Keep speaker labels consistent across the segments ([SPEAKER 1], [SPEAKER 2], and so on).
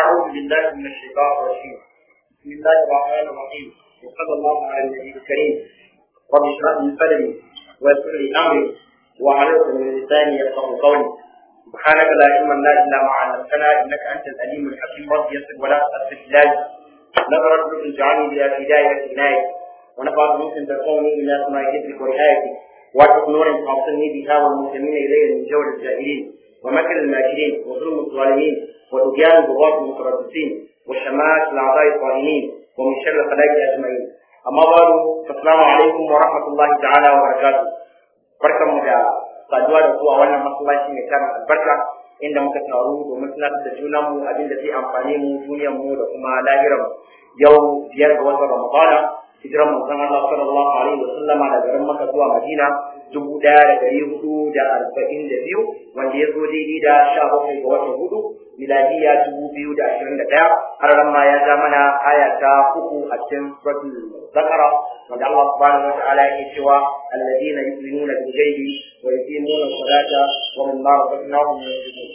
[SPEAKER 1] أعوذ بالله من الشيطان الرجيم بسم الله الرحمن الرحيم وصلى الله على النبي الكريم رب اشرح لي صدري ويسر لي أمري وعليك من لساني يفقه قولي سبحانك لا علم لنا إلا ما علمتنا إنك أنت الأليم الحكيم رب يسر ولا تأسف إلهي نظرت بك اجعلني بها هداية عناية ونفعت ممكن تكوني إلى سماء ذكرك ورعايتك واتق نور تعصني بها والمسلمين إلي من جور الجاهلين ومكر الماكرين وظلم الظالمين وطغيان البغاة المتربصين وشمات الأعضاء الطائنين ومن شر الخلائق أجمعين أما بعد فالسلام عليكم ورحمة الله تعالى وبركاته بركة مجا saduwa da ku a wannan masallaci mai tarin albarka inda muka taru domin tunatar da junanmu abin da zai amfane mu duniyar mu da kuma lahirar mu yau biyar ga watan ramadana hijiran manzon Allah sallallahu alaihi wa sallama da garin Makka zuwa Madina dubu ɗaya da ɗari hudu da arba'in da biyu wanda ya zo daidai da sha bakwai ga watan hudu miladiya dubu biyu da ashirin da ɗaya har ran ma ya ja mana aya ta uku a cikin suratul zakara wanda Allah subhanahu wa ta'ala yake cewa alladheena yu'minuna bil ghaibi wa yuqimuna as-salata wa mimma razaqnahum yunfiqun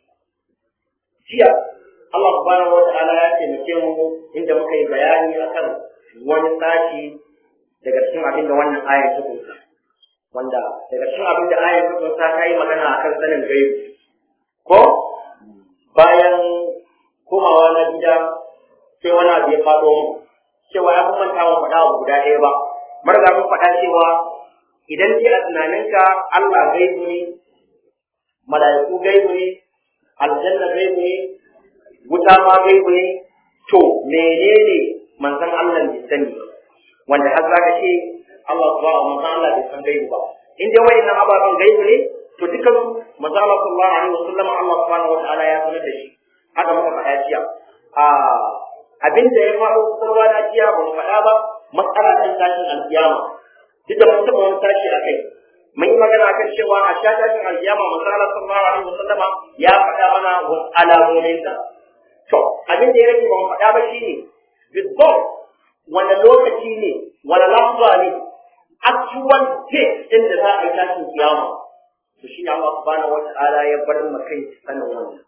[SPEAKER 1] jiya Allah subhanahu wa ta'ala ya taimake mu inda muka yi bayani akan wani sashi daga cikin abin da wannan ayar ta kunsa wanda daga cikin abin da ayar ta kunsa ta yi magana akan sanin gaibu ko bayan komawa na gida sai wani abu ya faɗo mu cewa ya manta wa faɗa abu guda ɗaya ba marga mun faɗa cewa idan dai a tunaninka Allah gaibu ne mala'iku gaibu ne aljanna gaibu ne wuta ma gaibu ne to menene manzon Allah bai sani wanda har zaka ce Allah subhanahu manzon Allah bai san gaibu ba in dai wayannan ababen gaibu ne to dukan manzon Allah sallallahu alaihi wasallam Allah subhanahu wataala ya sanar da shi haka muka faɗa jiya a abin da ya faru kowa na jiya ba mu faɗa ba matsala kan tashin alkiyama duk da mun taɓa wani tashi a kai mun yi magana akan cewa a sha tashin alkiyama manzon Allah sallallahu alaihi wasallama ya faɗa mana wasu alamominsa to abin da ya rage ba mu faɗa ba shine بالضبط wani lokaci ne wani lamba ne actual date din da za a yi tashin kiyama to shi ne Allah subhanahu wa ta'ala ya bar mu kai sanin wannan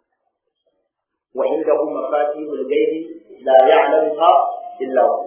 [SPEAKER 1] wa indahu mafatihul ghaibi la ya'lamuha illa hu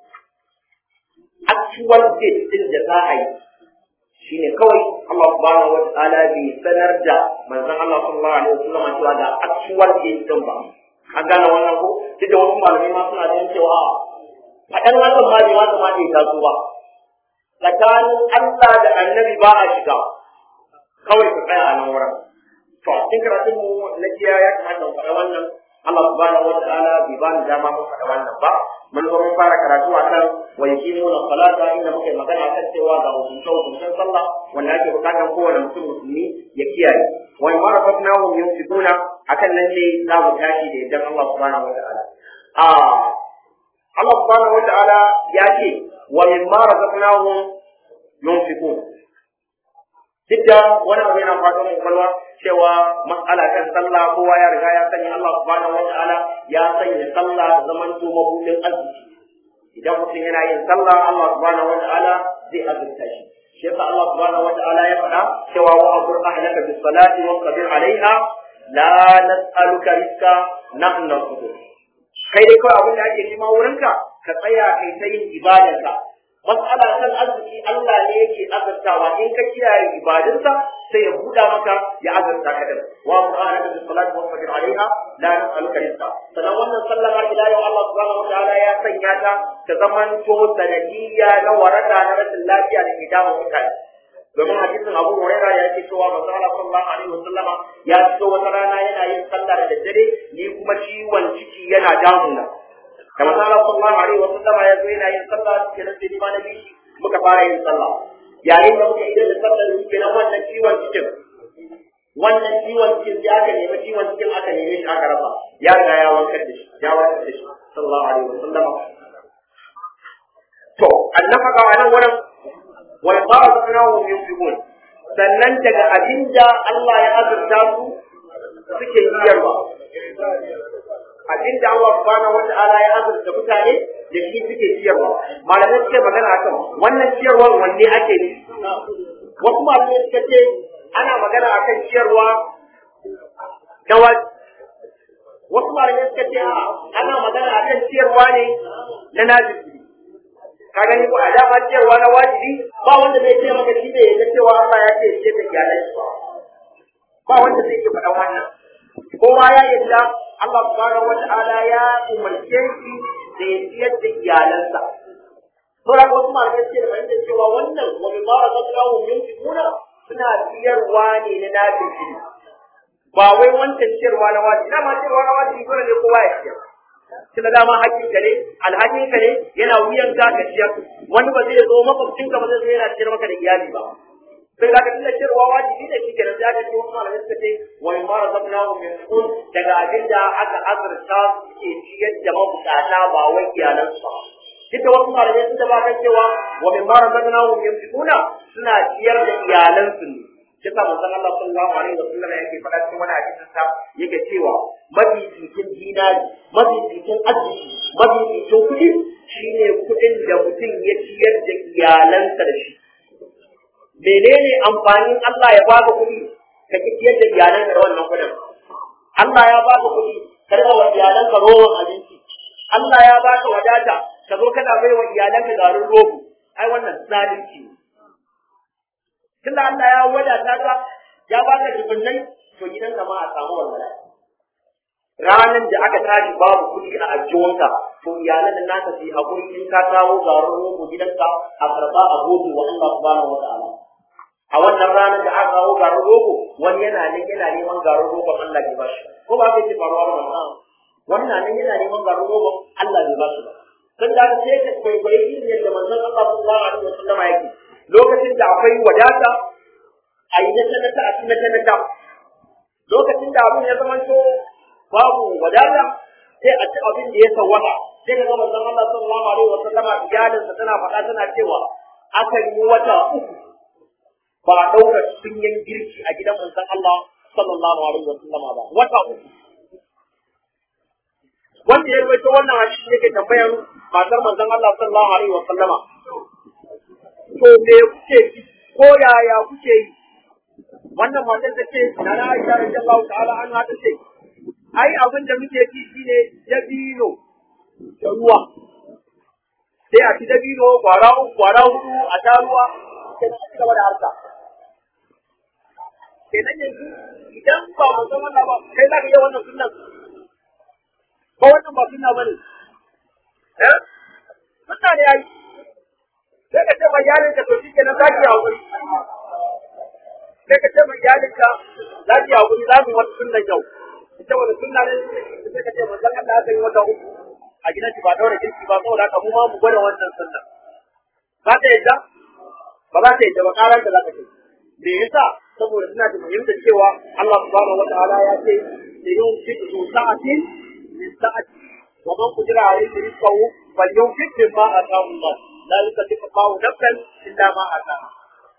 [SPEAKER 1] actual date din da za a yi shine kawai Allah subhanahu wa ta'ala bai sanar da manzon Allah sallallahu alaihi wasallam cewa ga actual date din ba an gane wannan ko duk da wasu malamai ma suna ganin cewa faɗan hakan ma bai ma kamata ya taso ba tsakanin Allah da annabi ba a shiga kawai ka tsaya a nan wurin to cikin karatun mu na jiya ya kamata mu faɗa wannan Allah subhanahu wa ta'ala bai ba ni dama mu faɗa wannan ba mun zo mun fara karatu akan wa yuqimuna salata inda muke magana akan cewa ga hukuncin hukuncin sallah wanda ake bukatar kowane mutum musulmi ya kiyaye wa in marafatnahum yunfiquna akan nan ne za mu tashi da yadda Allah subhanahu wa ta'ala a Allah subhanahu wa ta'ala ya ce wa min ma razaqnahum yunfiqun duk da wani abu yana faɗo mai kwalwa cewa mas'ala kan sallah kowa ya riga ya sani Allah subhanahu wa ta'ala ya sanya sallah zaman to mabudin arziki idan mutum yana yin sallah Allah subhanahu wa ta'ala zai azurta shi shi yasa Allah subhanahu wa ta'ala ya faɗa cewa wa amur ahlaka bis salati wa qabir alaiha la nas'aluka rizqa nahnu narzuquk kai dai kawai abin da ake nema wurinka ka tsaya kai ta yin ibadarka mas'ala kan arziki Allah ne yake azurtawa in ka kiyaye ibadunsa sai ya buɗa maka ya azurta ka din wa subhanaka bis salati wa sabir alaiha la nas'aluka rizqa sannan wannan sallar har ila yau Allah subhanahu wa ta'ala ya sanya ta ta zaman to sanadiyya na waraka na rashin lafiya da ke damun mutane domin hadisin Abu Hurairah ya ce cewa manzo Allah sallallahu alaihi wasallama ya fito wata rana yana yin sallah da daddare ni kuma ciwon ciki yana damuna da manzo Allah sallallahu alaihi wasallama ya zo yana yin sallah kenan sai ni ma na bishi muka fara yin sallah yayin da muka idan da sallar ni kenan wannan ciwon cikin wannan ciwon cikin ya aka nemi ciwon cikin aka neme shi aka rasa ya ga ya wankar da shi ya wankar da shi sallallahu alaihi wasallama to annafaka a nan wurin wal barakatuhu yunfiqun sannan daga abinda Allah ya azurta su suke ciyarwa abinda Allah subhanahu wata'ala ya azurta mutane da shi suke ciyarwa malamai suke magana akan wannan ciyarwar wanne ake ne wasu malamai suka ce ana magana akan ciyarwa na wasu malamai suka ce a ana magana akan ciyarwa ne na najibi ka gani ko a dama ciyarwa na wajibi ba wanda zai ce maka shi bai ga cewa Allah ya ce ce da iyalai ba wanda zai ce faɗan wannan kowa ya yadda Allah subhanahu wata'ala ya umarce shi da ya ciyar da iyalansa sauran wasu malamai suke da fahimtar cewa wannan wani mara zaɓa yin fituna suna ciyarwa ne na najibi ba wai wancan ciyarwa na wajibi dama ciyarwa na wajibi dole ne kowa ya ciyar tunda dama hakkin ka ne alhakin ka ne yana wuyan ka ka ciyar wani ba zai zo makwabcin ka ba zai zo yana ciyar maka da iyali ba sai da ka tunda ciyarwa wajibi ne shi kenan sai aka ce wasu malamai suka ce wa in mara zabna wa min kun daga abin da aka azurta ke ciyar da mabukata ba wai iyalansu ba duk da wasu malamai sun taba kan cewa wa min mara zabna wa min kuna suna ciyar da iyalansu ne shi sa manzon Allah sallallahu alaihi wa sallam yake faɗa cikin wani hadisin sa yake cewa mafi cikin dinari mafi cikin arziki mafi cikin kuɗi shine kuɗin da mutum ya ciyar da iyalansa da shi menene amfanin Allah ya baka kuɗi ka ki ciyar da iyalanka da wannan kuɗin Allah ya baka kuɗi ka riga wa iyalanka rowan abinci Allah ya baka wadata ka zo kana bai wa iyalanka garin rogo ai wannan zalunci ne tunda Allah ya wadata ka ya baka dubunnai to gidan ka ma a samu walwala ranan da aka tashi babu kuɗi a ajiyonka to iyalan da naka su hakuri in ka kawo garin rogo gidanka a karba a gode wa Allah subhanahu wataala a wannan ranar da aka kawo garin rogo wani yana nan yana neman garin rogo Allah bai bashi ko ba kai ce faruwa da wannan wannan nan yana neman garin rogo Allah bai bashi ba dan da sai ka kwaikwayi irin yadda manzon Allah sallallahu alaihi wasallam yake lokacin da akwai wadata a yi na sanata a cikin sanata lokacin da abin ya zama to babu wadata sai a ci abin da ya sawwaka sai ka ga manzon Allah sallallahu alaihi wasallama iyalinsa tana faɗa tana cewa akan yi wata uku ba a ɗaura sunyen girki a gidan manzon Allah sallallahu alaihi wasallama ba wata uku wanda ya rawaito wannan hadisi yake tambayar matar manzon Allah sallallahu alaihi wasallama to me kuke yi ko yaya kuke yi wannan matar ta ce na na Aisha radiyallahu ta'ala an ta ce ai abin da muke ci shine dabino da ruwa sai a ci dabino kwara uku kwara hudu a ta ruwa sai a ci gaba da harka kenan yanzu idan ba mu san wannan ba kai za ka yi wannan sunnan ko wannan ba sunna bane eh sunna ne ai sai ka ce ma yarinka to shi kenan za ki haƙuri sai ka ce ma yarinka za ki haƙuri za mu wata sunnan yau ita wani sunna ne sai ka ce ma zan Allah aka yi wata uku a gidan ki ba daura girki ba saboda haka mu ma mu gwada wannan sunnan za ta yadda ba za ta yadda ba ƙarar da za ka ce me yasa saboda suna da fahimtar cewa Allah subhanahu wataala ya ce da yin fi su sa'atin min sa'ati wa man qadira alayhi rizqahu falyunfiq mimma ataahu Allah la yukallifu Allahu nafsan illa ma ataaha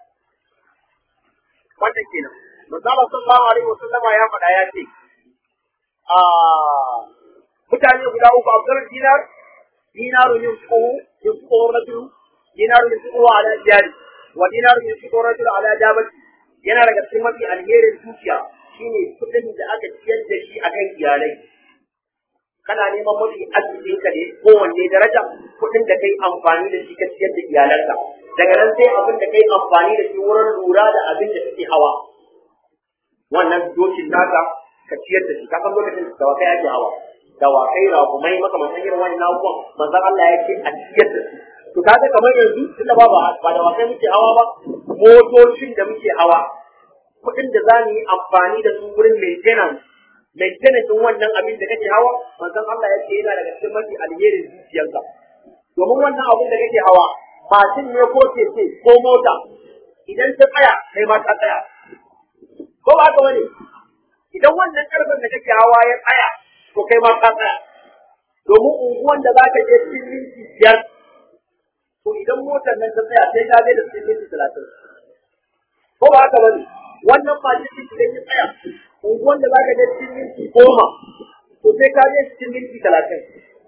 [SPEAKER 1] wannan kenan manzo Allah sallallahu alaihi wasallam ya faɗa ya ce a mutane guda uku Abdul Dinar dinaru yunfiqu yunfiqu rajulu dinaru yunfiqu ala jari wa dinaru yunfiqu rajulu ala jabati yana daga cikin mafi alherin dukiya shine kudin da aka ciyar da shi akan iyalai kana neman mafi arzikin ka ne kowanne daraja kudin da kai amfani da shi ka ciyar da iyalanka daga nan sai abin da kai amfani da shi wurin lura da abin da suke hawa wannan dokin naka ka ciyar da shi ka san lokacin da wakai ake hawa da wakai rakumai makamantan irin wannan abubuwan manzon Allah ya ce a ciyar da su to kaga kamar yanzu tunda ba ba da wakai muke hawa ba motocin da muke hawa kuɗin da za mu yi amfani da su wurin maintenance maintenance din wannan abin da kake hawa manzon Allah ya ce yana daga cikin mafi alherin zuciyarka domin wannan abin da kake hawa mashin ne ko keke ko mota idan ta tsaya kai ma ta tsaya ko ba haka bane idan wannan karfin da kake hawa ya tsaya to kai ma ka tsaya domin unguwan da za ka je cikin minti biyar to idan motar nan ta tsaya sai ka je da cikin minti talatin ko ba haka bane wannan mashin din idan ya tsaya unguwan da za ka je cikin minti goma to sai ka je cikin minti talatin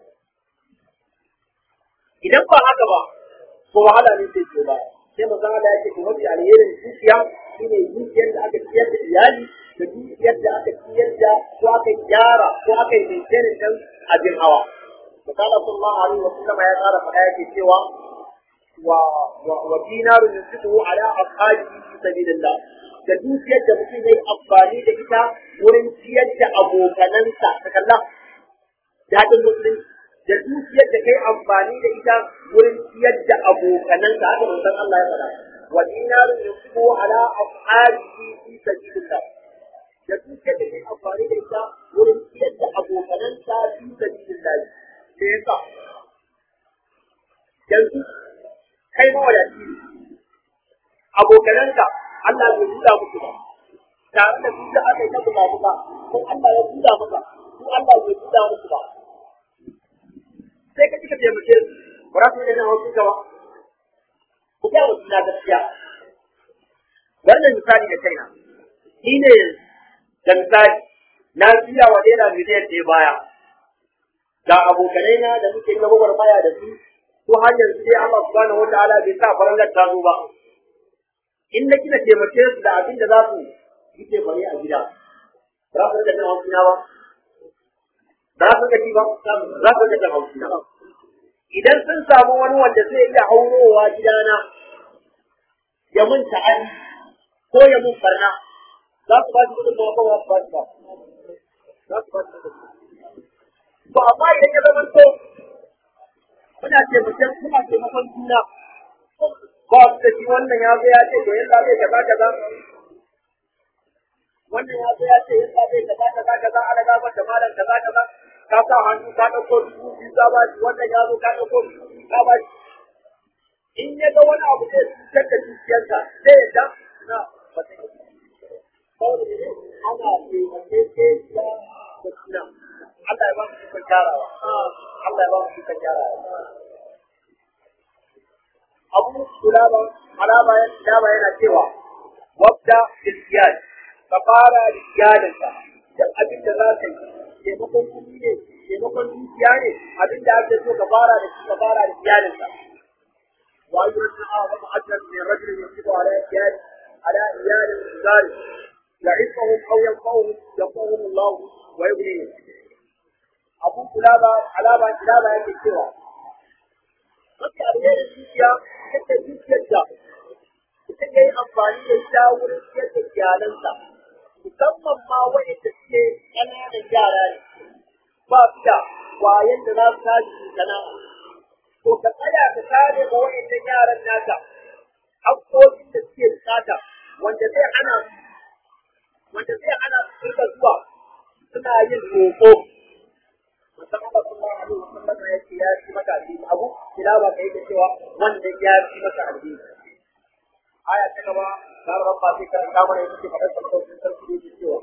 [SPEAKER 1] idan ba haka ba ko wahala ne sai ce ba sai manzon Allah yake ko mafi alherin zuciya shine dukiyar da aka ciyar da iyali da dukiyar da aka ciyar da ko aka gyara ko aka yi maintainin ɗin abin hawa. Misali sallallahu alaihi wa sallam ya tsara faɗa yake cewa wa wa dinaru yunfiqu ala ashabihi fi sabilillah da dukiyar da mutum yayi amfani da ita wurin ciyar da abokanansa ta kalla daɗin musulunci da dukiyar da kai amfani da ita wurin ciyar da abokanansa haka manzon Allah ya faɗa wa dinaru yunfiqu ala ashabihi fi sabilillah da dukiyar da kai amfani da ita wurin ciyar da abokanansa fi sabilillah me yasa yanzu kai mawadaci ne abokananka Allah bai buɗa musu ba tare da su da aka yi ta buga buga ko Allah ya buɗa maka ko Allah bai buɗa musu ba sai ka cika taimake su ba za su yi da wasu gaba ku ga wasu na gaskiya wannan misali da kaina ni ne da misali na biya wa naira miliyan ɗaya baya ga abokanai na da muke gaba gwagwarmaya da su ko har yanzu dai Allah subhanahu wataala bai sa farangar ta zo ba in na kina taimake su da abin da za su yi taimake a gida za su rika jin hausina ba za su rika ji ba za su rika jin hausina ba idan sun samu wani wanda zai iya aurowa gidana ya mun ta'adi ko ya mun barna za su ba shi kudin da ba za su ba shi ba za su ba shi kudin to amma idan ya zama to muna taimakon muna taimakon juna ba su da shi wannan ya zo ya ce to yalla zai kaza kaza wannan ya zo ya ce yalla zai kaza kaza kaza ana gabar da malam kaza kaza ka sa hannu ka dauko dubu biyu ka ba shi wannan ya zo ka dauko dubu biyu ka ba shi in ya ga wani abu zai cutar da dukiyarsa sai ya ta na ba ta yi saboda ne ana taimakekeniya da juna Allah ya ba mu ikon gyarawa Allah ya ba mu ikon gyarawa abu kulaba alaba ya daba yana cewa wabda bil ka fara da iyalinka da abin da za ka yi taimakon kuɗi ne taimakon dukiya ne abin da ake so ka fara da shi ka fara da iyalinka wa ayyuhan a'zamu ajran min rajulin yunfiqu ala iyali ala iyali zalik يعفهم أو ينفعهم ينفعهم الله ويغنيهم أبو كلابة علامة كلابة يكي سوى Mafi alherin zuciya yadda zuciyar da ita ke yi amfani da ita wurin siyar da iyalansa, musamman ma waɗanda suke ƙananan yara ne, ba su da wayan da za su tashi su sana'a. To ka tsaya ka kare ma waɗannan yaran naka, haƙƙoƙin da suke bukata, wanda zai hana su wanda zai hana su rika zuwa suna yin roƙo. Musamman Allah sallallahu alaihi wa sallam ya ce ya ci maka addini abu tilawa kai da cewa wannan ya ci maka addini. Aya ta gaba ta rabba sai karanta mana yake faɗa sarkautin sarki da yake cewa.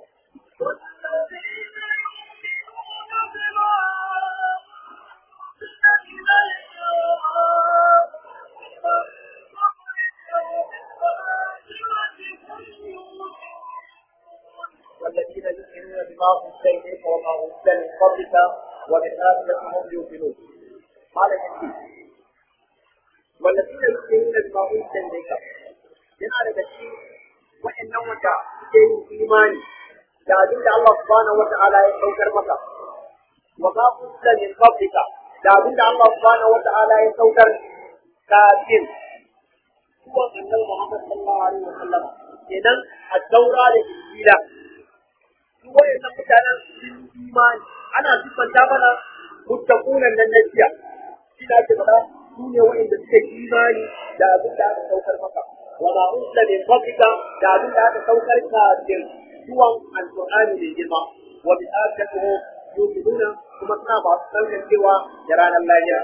[SPEAKER 1] والذين يؤمنون بما أنزل إليك وما أنزل من قبلك وبالآخرة هم يوقنون قال النبي والذين يؤمنون بما أنزل إليك yana daga cikin wa'annan wanda suke yin imani da abin da Allah subhanahu wata'ala ya saukar maka wa ma unzila min qablika da abin da Allah subhanahu wata'ala ya saukar kafin zuwa annabi Muhammad sallallahu alaihi wasallam kenan a daura da injila wayannan mutanen sun imani ana siffanta mana muttaqunan nan na jiya shi da ake faɗa su ne wayanda suke imani da abin da aka saukar maka wa ma unzila min qablika da abin da aka saukar kafin zuwan alqur'ani mai girma wa bi akhiratihi yu'minuna kuma suna ba su san cewa da ranar lahira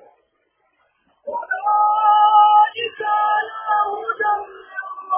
[SPEAKER 1] أولئك على هدى من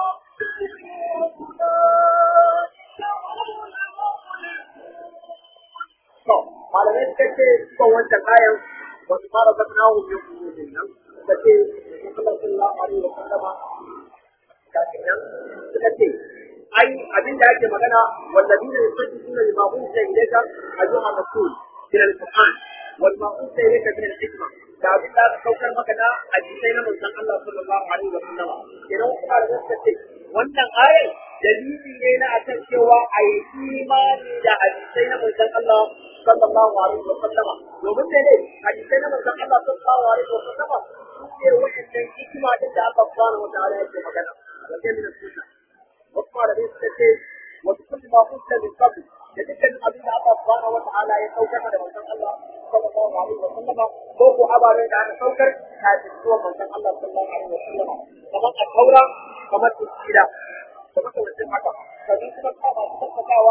[SPEAKER 1] To, malamai suka ce cikin wancan ayan wasu fara zafina hu min kudin nan suka ce Muhammad sallallahu alaihi wa sallama kafin nan suka ce ai abin da ake magana wallabi ne sun suna lima unsa ilaika ayyuha rasul من القرآن وما أنزل إليك من الحكمة da abin da aka saukar maka na hadisai na manzon Allah sallallahu alaihi wa sallam idan kuma da gaske ce wannan ayar dalili ne na akan cewa a yi imani da hadisai na manzon Allah sallallahu alaihi wa sallama domin ne hadisai na manzon Allah sallallahu alaihi wa sallama ne wa'annan hikima din da Allah subhanahu wa ta'ala yake magana a cikin min sunna wasu malamai suka ce wasu kullu ma kunta min qabl da dukkan abin da Allah subhanahu wa ta'ala ya saukar da manzon Allah sallallahu alaihi wa sallama ko ko ababe da aka saukar kafin zuwa manzon Allah sallallahu alaihi wa sallama kamar al-taura kamar injila da makamantin haka sannan kuma ta masu tabbatawa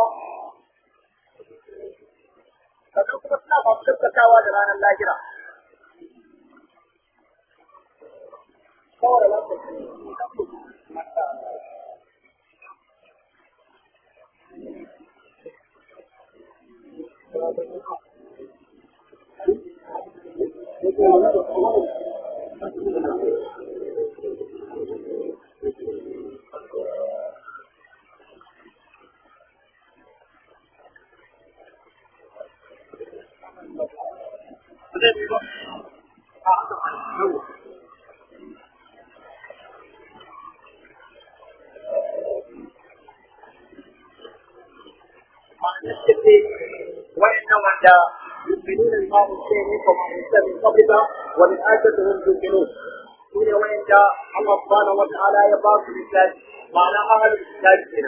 [SPEAKER 1] sannan kuma suna masu tabbatawa da ranar lahira saboda وإن وعد يؤمنون بما أوتي منكم وأوتي من قبلك وبالآخرة هم يوقنون سورة وإن الله سبحانه وتعالى يبارك بالكتاب معنى أهل الكتاب هنا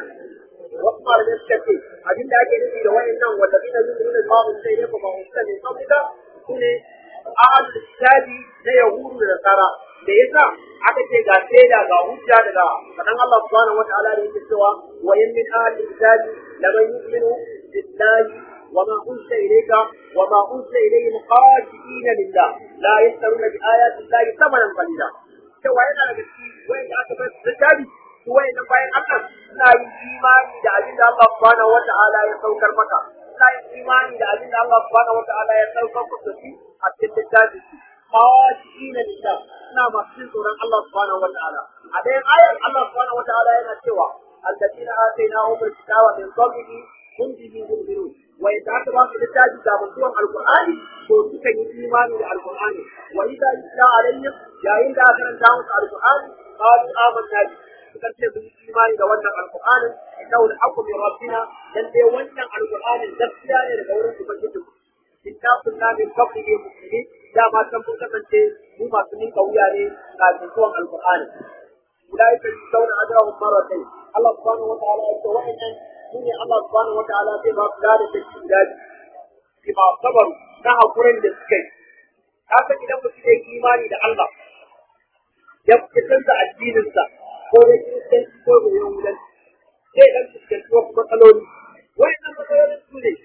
[SPEAKER 1] وقال للشكي أبين ذاك الذي وإن والذين يؤمنون بما أوتي منكم وأوتي من قبلك سورة أهل الكتاب لا يهود النصارى da yasa aka ce ga shaida ga hujja daga sanan Allah subhanahu wataala da yake cewa wa in min ahli kitabi la man yu'minu billahi wa ma unzila ilayka wa ma unzila ilayhim qashidina lillah la yashtaruna bi ayati llahi thamanan qalila cewa yana daga cikin wanda aka bar littafi su wayannan bayan Allah suna yin imani da abin da Allah subhanahu wataala ya saukar maka suna yin imani da abin da Allah subhanahu wataala ya saukar maka a cikin littafi khashina lillah suna masu jin tsoron Allah subhanahu wa ta'ala a ɗayan ayar Allah subhanahu wa ta'ala yana cewa alladina atainahum alkitaba min qablihi hum bihi yu'minun wa idza aka ba su littafi da mutuwan alqur'ani to suka yi imani da alqur'ani wa idza yutla alaihim yayin da aka karanta musu alqur'ani qalu amanna bi suka ce sun imani da wannan alqur'anin innahu alhaqqu min rabbina dan dai wannan alqur'anin gaskiya ne daga wurin ubangiji inna kunna min qablihi muslimin dama san mun kasance mu masu ninka wuya ne kafin zuwan alqur'ani ulaika yusawna ajrahum marratayn Allah subhanahu wa ta'ala ya ce wa'annan shine Allah subhanahu wa ta'ala zai ba su da take guda bi ma sabaru na hakurin da suka yi haka idan mutum ya yi imani da Allah ya fitar da addininsa ko ya kiristanci ko ya yahudanci zai dan fuskanci wasu matsaloli wa'annan matsalolin su ne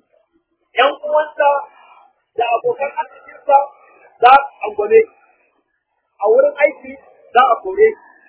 [SPEAKER 1] ‘yan uwansa da abokan arzikinsa za a angwane a wurin aiki za a kore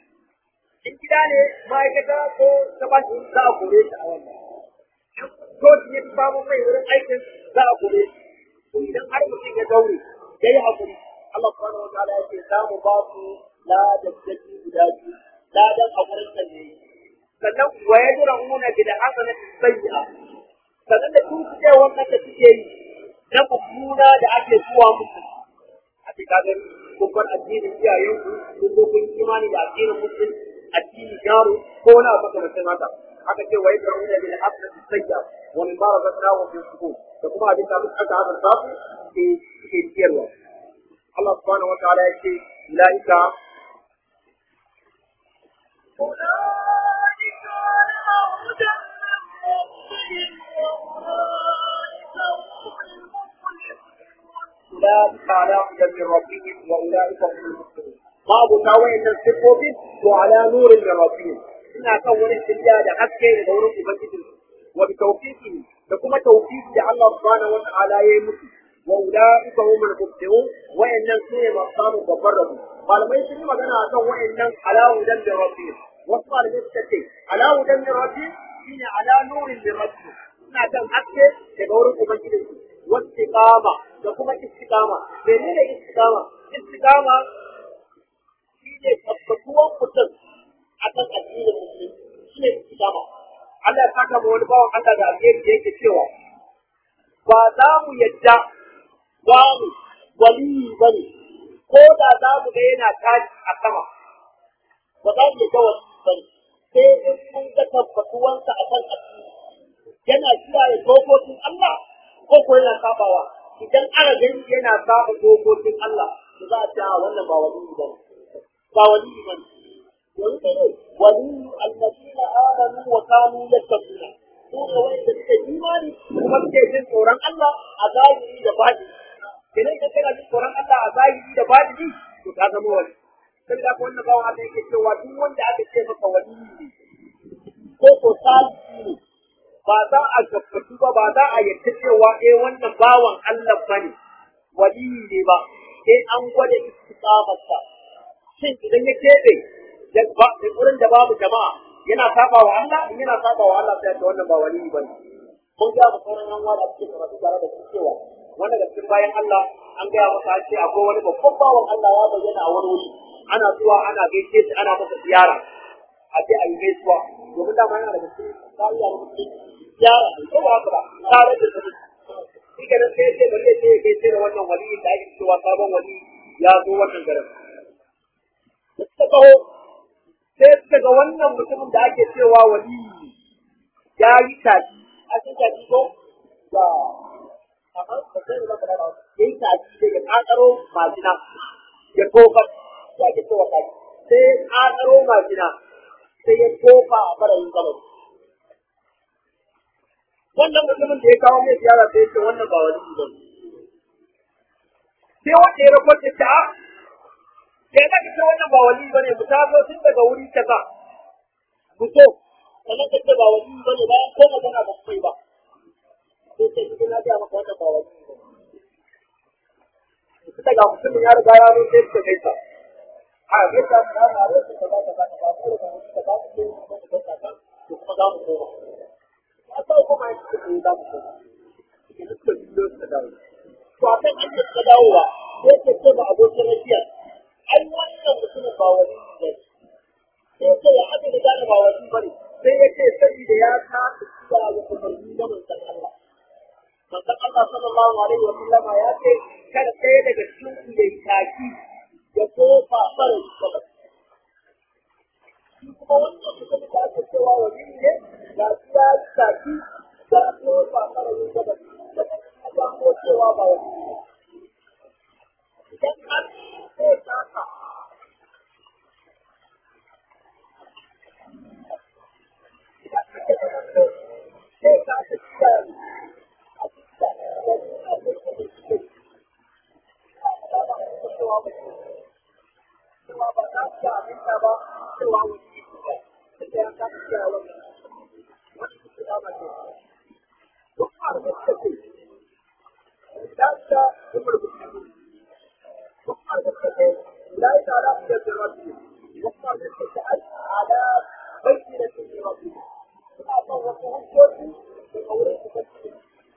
[SPEAKER 1] in gida ne ma'aikata ko ta bashi za a kore shi a wannan in coci ya fi samun mai wurin aikin za a kore shi to idan har mutum ya daure ya yi haƙuri Allah subhanahu wa ta'ala ya ce za mu ba su ladan daki guda biyu ladan haƙurin da ne sannan wa yadra'una bil hasanati sayyi'a sannan da kun ce wannan da suke yi na mummuna da ake zuwa musu a ce kaga kun bar addinin iyayenku kun zo kun imani da addinin musulun addini yaro ko wani abu makamancin haka aka ce wai da wani bil hasanati sayya wa min barakatna wa min sukun da kuma abin da muka aka hada sa ke ke ciyarwa Allah subhanahu wa ta'ala ya ce ulaika
[SPEAKER 2] أولئك على هدى
[SPEAKER 1] أولئك على هدى من ربهم وأولئك هم المفلحون babu ta wayannan siffofin to ala nurin min rabbihim ina kan wani shirya da haske daga wurin ubangijin wa bi tawfiqi da kuma tawfiqi da Allah subhanahu wa ta'ala ya yi musu wa ulaika humul muflihun wayannan su ne masu samun babbar rabo malamai sun yi magana akan wayannan ala hudan min rabbihim wasu malamai suka ce ala hudan min rabbihim shine ala nurin min rabbihim ina kan haske daga wurin ubangijin su wastiqama da kuma istiqama menene istiqama istiqama shine tabbatuwan mutum akan addinin musulmi shine istiqama Allah ya saka ma wani bawan Allah da alheri da yake cewa ba za mu yadda wani waliyi ba ne ko da za mu ga yana tashi a sama ba za mu yadda waliyi ba ne sai in mun ga tabbatuwansa a kan addini yana kiyaye dokokin Allah ko ko yana sabawa idan aka gani yana saba dokokin Allah to za a ce a wannan ba waliyi ba ne ba waliyi ba ne yanzu ne waliyi alladina amanu wa kanu yattaquna su ne wanda suke imani kuma suke jin tsoron Allah a zahiri da batini idan ka kana jin tsoron Allah a zahiri da batini to ka zama wali sai da wannan bawan Allah yake cewa duk wanda aka ce maka wali ne ko ko salihi ne ba za a tabbatu ba ba za a yarda cewa eh wannan bawan Allah bane wali ne ba sai an gwada istiqamarsa shin idan ya kebe da wurin da babu jama'a yana saba wa Allah in yana saba wa Allah sai da wannan ba wali bane mun ga sauran yan wada cikin karatu tare da su cewa wanda da cikin bayan Allah an gaya masa ce akwai wani babban bawan Allah ya bayyana a wani wuri ana zuwa ana gaishe shi ana masa ziyara a je a yi gaisuwa domin dama yana daga cikin tsariya na mutum ziyara ko ba haka ba tare da su shi ke nan sai ya ce bari ya ce ya gaishe da wannan wali da ake cewa sabon wali ya zo wannan garin da suka kawo sai suka ga wannan mutumin da ake cewa wali ya yi tafi a cikin tafi ko ba amma ba sai da ba ya yi tafi da ya kakaro majina ya tofa ya ke cewa tafi sai ya kakaro majina sai ya tofa a farayin gabas wannan mutumin da ya kawo mai ziyara sai ya ce wannan ba wali ba sai wanda ya rakwata ta sai da kace wannan ba wali bane mu taso tun daga wuri kaza mu so sannan ka ce ba wali bane bayan ko magana ba kai ba sai sai kike na ga maka wannan ba wali bane daga mutum ya riga ya zo sai ka gaisa a gaisa mu na ma sai ka ba ka ba ka ba ko ka ka ba ku ko ka ka to kuma za mu koma a sau kuma ya ce ku za mu koma ke da suka biyo suka dawo to a kan an suka dawowa sai ka ce ba abokin rafiyar ai wannan mutumin ba wani ne sai ce ya aka da gane ba wani ba ne sai ya ce saboda ya kasa zuwa ga umarni na manzon Allah manzon Allah sallallahu alaihi wa sallam ya ce kada ɗaya daga cikin ku yayi taki ya tofa fara gaba shi kuma wannan mutumin da aka cewa wani ne ga shi ya yi taki ya tofa fara gaba da kuma gano cewa ba wani ne idan har sai kasa sai kasa cikin a cikin cewa ba za su ga abinda ba cewa wani ne da ya kasa cewa wani wani su ba ba ne duk a rubuta ce da ta kuma rubuta لا تعالى من ربه وقال تسأل على بينة من ربه فأعطاه ربه الشرطي من أولئك تسأل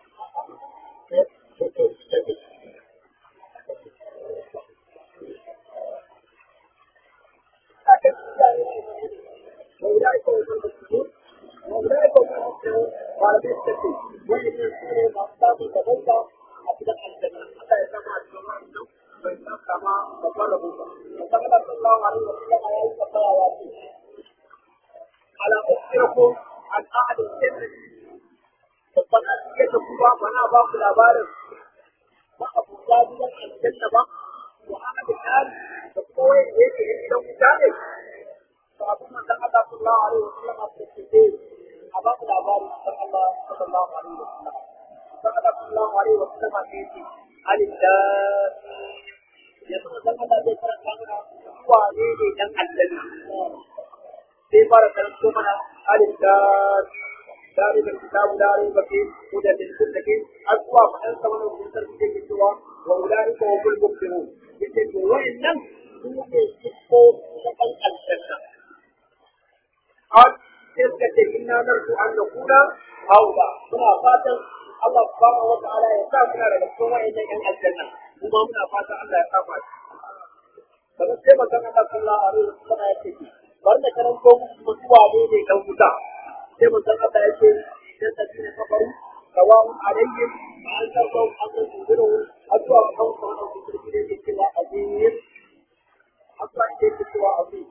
[SPEAKER 1] وأولئك هم المسلمون وأولئك هم المسلمون قال بالتسليم وإن يكونوا مصداق تبدا أبدا الجنة حتى يسمع الجماعة فإن كما تطلبوا وقال صلى الله عليه وسلم يا أيها على أخبركم عن أحد الجنة babban asiya ta kuma mana ba ku labarin ba abu da gidan aljanna ba wa ahadin nan da kuma wanda yake yin gidan wuta ne to abin manzon Allah sallallahu alaihi wasallam a cikin a ba ku labarin manzon Allah sallallahu alaihi wasallam manzon Allah sallallahu alaihi wasallam ne yake alif lam yanzu manzon Allah zai karanta mana wane ne dan aljanna sai fara karanto mana alif lam ذلك الكتاب لا ريب فيه هدى للمتقين أقوى فأنت من المنكر في سوى وأولئك هم المفلحون يقول وإن هم يسقوا شكل الجنة قال تلك إنا نرجو أن نكون هؤلاء هنا فاتن الله سبحانه وتعالى يسافر على السماء إلى الجنة وما من فاتن الله يسافر kamar sai magana da sallallahu alaihi wasallam ya ce bar da karanto musu mutuwa ne ne kan wuta sai manzon Allah ya ce idan da ne kafaru sawa'un alaihim an tarkau an tunziru addu'a kan wannan cikin da yake cewa azim addu'a da yake cewa azim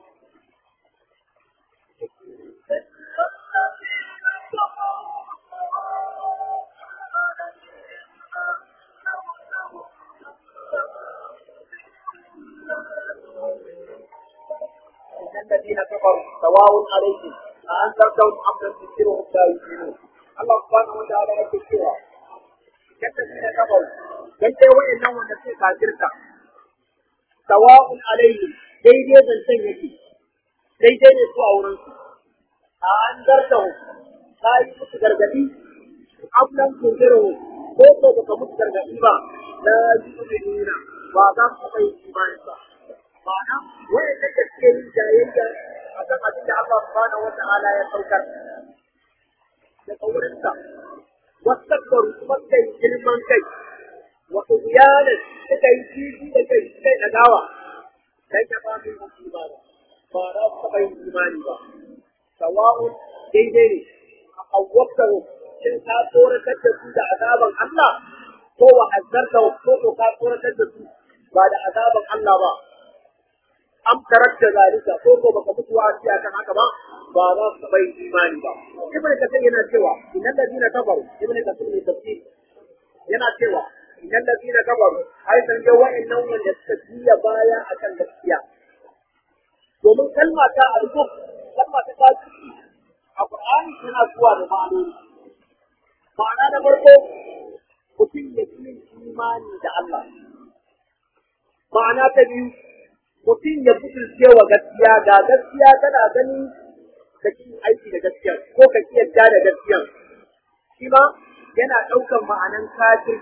[SPEAKER 1] الذين كفروا سواء عليهم أأنذرتهم أم لم تنذرهم لا يؤمنون الله سبحانه وتعالى يقول cewa الذين كفروا dan dai wayannan wanda suka kafirta sawa'un alaihim daidai zancen yake daidai ne su a wurin su a an zartahu ta yi musu gargadi ablan tunziru ko ko baka musu gargadi ba la yu'minuna ba za su kai imani ba ma'ana wayanda da suke yin jayayya akan abin da Allah subhanahu wa ta'ala ya saukar daga wurinsa wastakbaru kuma suka yi girman kai wa tughyanan suka yi kifi da kai suka yi nagawa dan ya ba mu imani ba za su taɓa yin imani ba sawa'un daidai ne a awwabtahu shin ka tsoratar da su da azaban Allah ko wa hazzarta ko ka tsoratar da su ba da azaban Allah ba am tarakta zalika ko ko baka mutu wasi akan haka ba ba za su bai imani ba ibnu kasir yana cewa innal ladina kafaru ibnu kasir ne tafsir yana cewa innal ladina kafaru ai san ga wa'annan wanda suka jiya baya akan gaskiya domin kalma ta arzu kalma ta kafiri a qur'ani tana zuwa da ma'anoni ma'ana na farko mutum ya yi imani da Allah ma'ana ta biyu mutum ya fitilce wa gaskiya ga gaskiya tana gani ka ki aiki da gaskiya ko ka ki yadda da gaskiya shi ma yana ɗaukan ma'anan kafir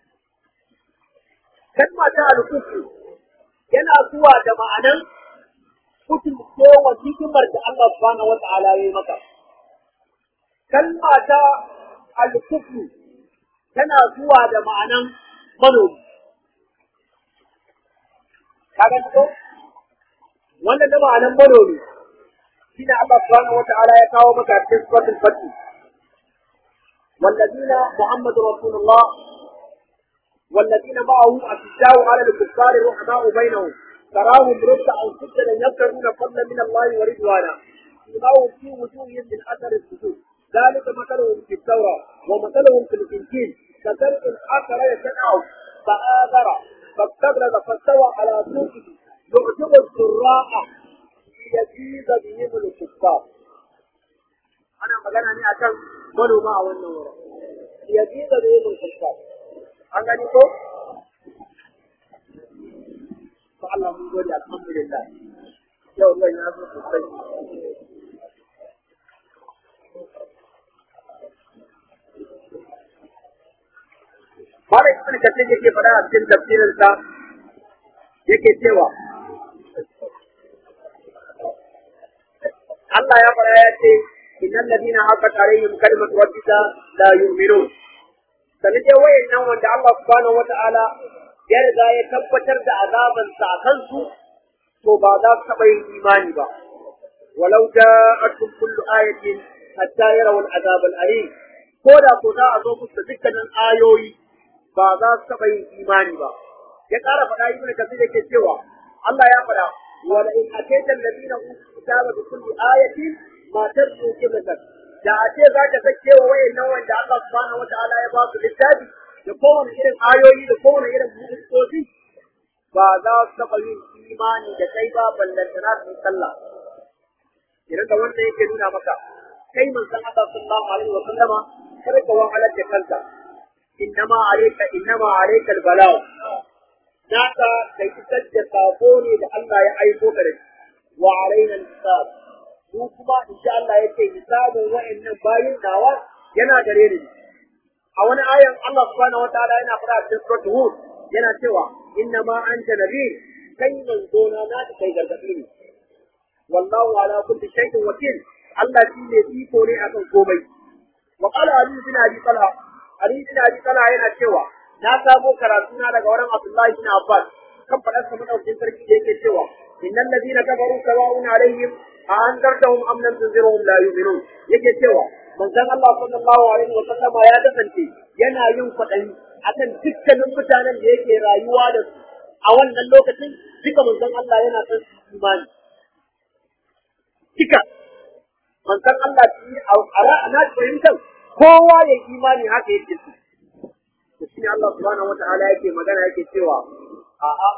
[SPEAKER 1] kalma ta alkufu yana zuwa da ma'anan fitilce wa hikimar da Allah subhanahu wata'ala ya yi maka kalma ta alkufu tana zuwa da ma'anan manomi kaga ko wannan da ma'anan manomi shine Allah subhanahu wata'ala ya kawo maka cikin suratul fatih والذين محمد رسول الله والذين معه أشداء على الكفار رحماء بينهم تراهم ركعا سجدا يبتغون فضلا من الله ورضوانا سيماهم في وجوههم من أثر السجود ذلك مثلهم في التوراة ومثلهم في الإنجيل كزرع أخر يشنعه فآذر فاستغلظ فاستوى على سوقه يعجب الزراع ليزيد بهم الكفار أنا magana ne akan manoma a wannan wurin ليزيد بهم الكفار an gani ko to Allah mun gode alhamdulillah yau zan ya zo sosai Mara ibn Kathir yake faɗa a cikin tafsirinsa yake cewa Allah ya faɗa ya ce innal ladina haqqat alaihim kalimatu rabbika la yu'minun sanin dai wayannan wanda Allah subhanahu wata'ala ya riga ya tabbatar da azaban sa kansu to ba za su taɓa yin imani ba walau ja'atkum kullu ayatin hatta yarawu al-azab al-alim ko da ko za a zo musu da dukkanin ayoyi ba za su taɓa yin imani ba ya ƙara faɗa ibnu kasir yake cewa Allah ya faɗa wa la in atayta alladhina utul kitaba bi kulli ayatin ma tarju qiblatan da a ce za ka sake wa wayannan wanda Allah subhanahu wataala ya ba su littafi da kowane irin ayoyi da kowane irin mu'jizozi ba za su taɓa yin imani da kai ba ballantana su sallah idan da wanda yake nuna maka kai manzon Allah sallallahu alaihi wa sallama kada ka wahalar da kanka innama alayka innama alayka albalagh naka kai isar da sako ne da Allah ya aiko ka da shi wa alaina hisab mu kuma insha Allah yake hisabun wa'annan bayin nawa yana gare ni a wani ayan Allah subhanahu wataala yana fara cikin suratul hud yana cewa innama anta nabi kai manzo na na kai gargadi ne wallahu ala kulli shay'in wakil Allah shi ne iko ne akan komai wa qala ali bin abi talha ali bin abi talha yana cewa na samo karatu na daga wurin Abdullahi bin Abbas kan fadar sa madaukin sarki da yake cewa innal ladina kafaru sawa'un alaihim a anzartahum am lam tunzirhum la yu'minun yake cewa
[SPEAKER 3] manzon Allah sallallahu alaihi wa sallama ya kasance yana yin kwaɗayi akan dukkanin mutanen da yake rayuwa da su a wannan lokacin duka manzon Allah yana son su imani duka manzon Allah shi a ra'ana fahimtar kowa ya imani haka yake so to shi ne Allah subhanahu wataala yake magana yake cewa a'a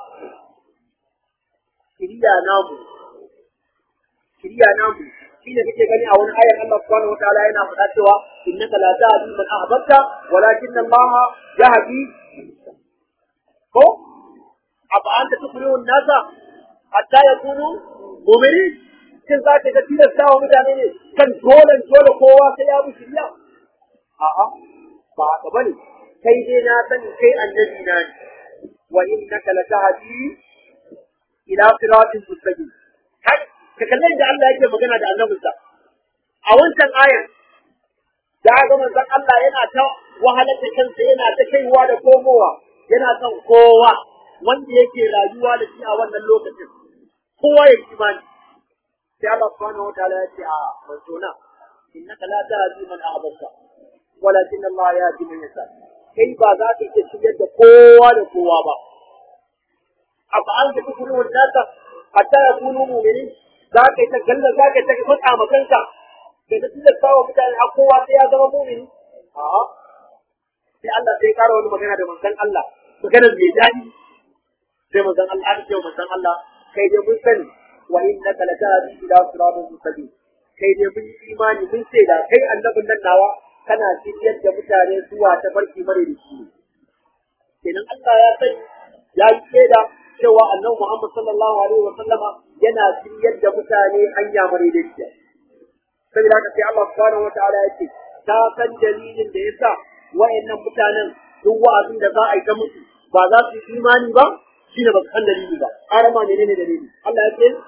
[SPEAKER 3] kiriya namu kiriya namu shi ne kake gani a wani ayar Allah subhanahu wataala yana faɗa cewa innaka la tahdi man ahbabta walakin Allah yahdi ko afa anta tukrihu an-nasa hatta yakunu mu'minin shin za ka ga tilasta wa mutane ne kan dole dole kowa sai ya bi shiriya a'a ba haka bane kai dai na sani kai annabi na ne wa innaka la tahdi ila siratin mustaqim kai ka kallon da Allah yake magana da annabinsa a wancan ayar da ga manzon Allah yana ta wahalar da kansa yana ta kaiwa da komowa yana son kowa wanda yake rayuwa da shi a wannan lokacin kowa ya imani sai Allah subhanahu wa ta'ala ya ce a manzo na innaka la tahdi man ahbabta walakin Allah yahdi man yasha kai ba za ka iya shigar da kowa da kowa ba afa an ka tukuru wadata hatta yakunu mu'minin za ka yi ta galla za ka yi ta faɗa ma kanka da ta tilasta wa mutane a kowa sai ya zama mumini a'a sai Allah sai ƙara wani magana da manzon Allah maganar mai daɗi sai manzon Allah aka ce wa manzon Allah kai dai mun sani wa innaka latahdi ila siratin mustaqim kai dai mun yi imani mun ce da kai annabin nan nawa kana shiryar da mutane zuwa ta barki mare da shi kenan Allah ya sani ya yi shaida cewa annabi Muhammad sallallahu alaihi wa sallama yana shiryar da mutane hanya madaidaiciya saboda haka sai Allah subhanahu wa ta'ala yake ta san dalilin da yasa wayannan mutanen duk wa'azin da za a yi ta musu ba za su yi imani ba shine ba su san dalili ba arama menene dalili Allah ya ce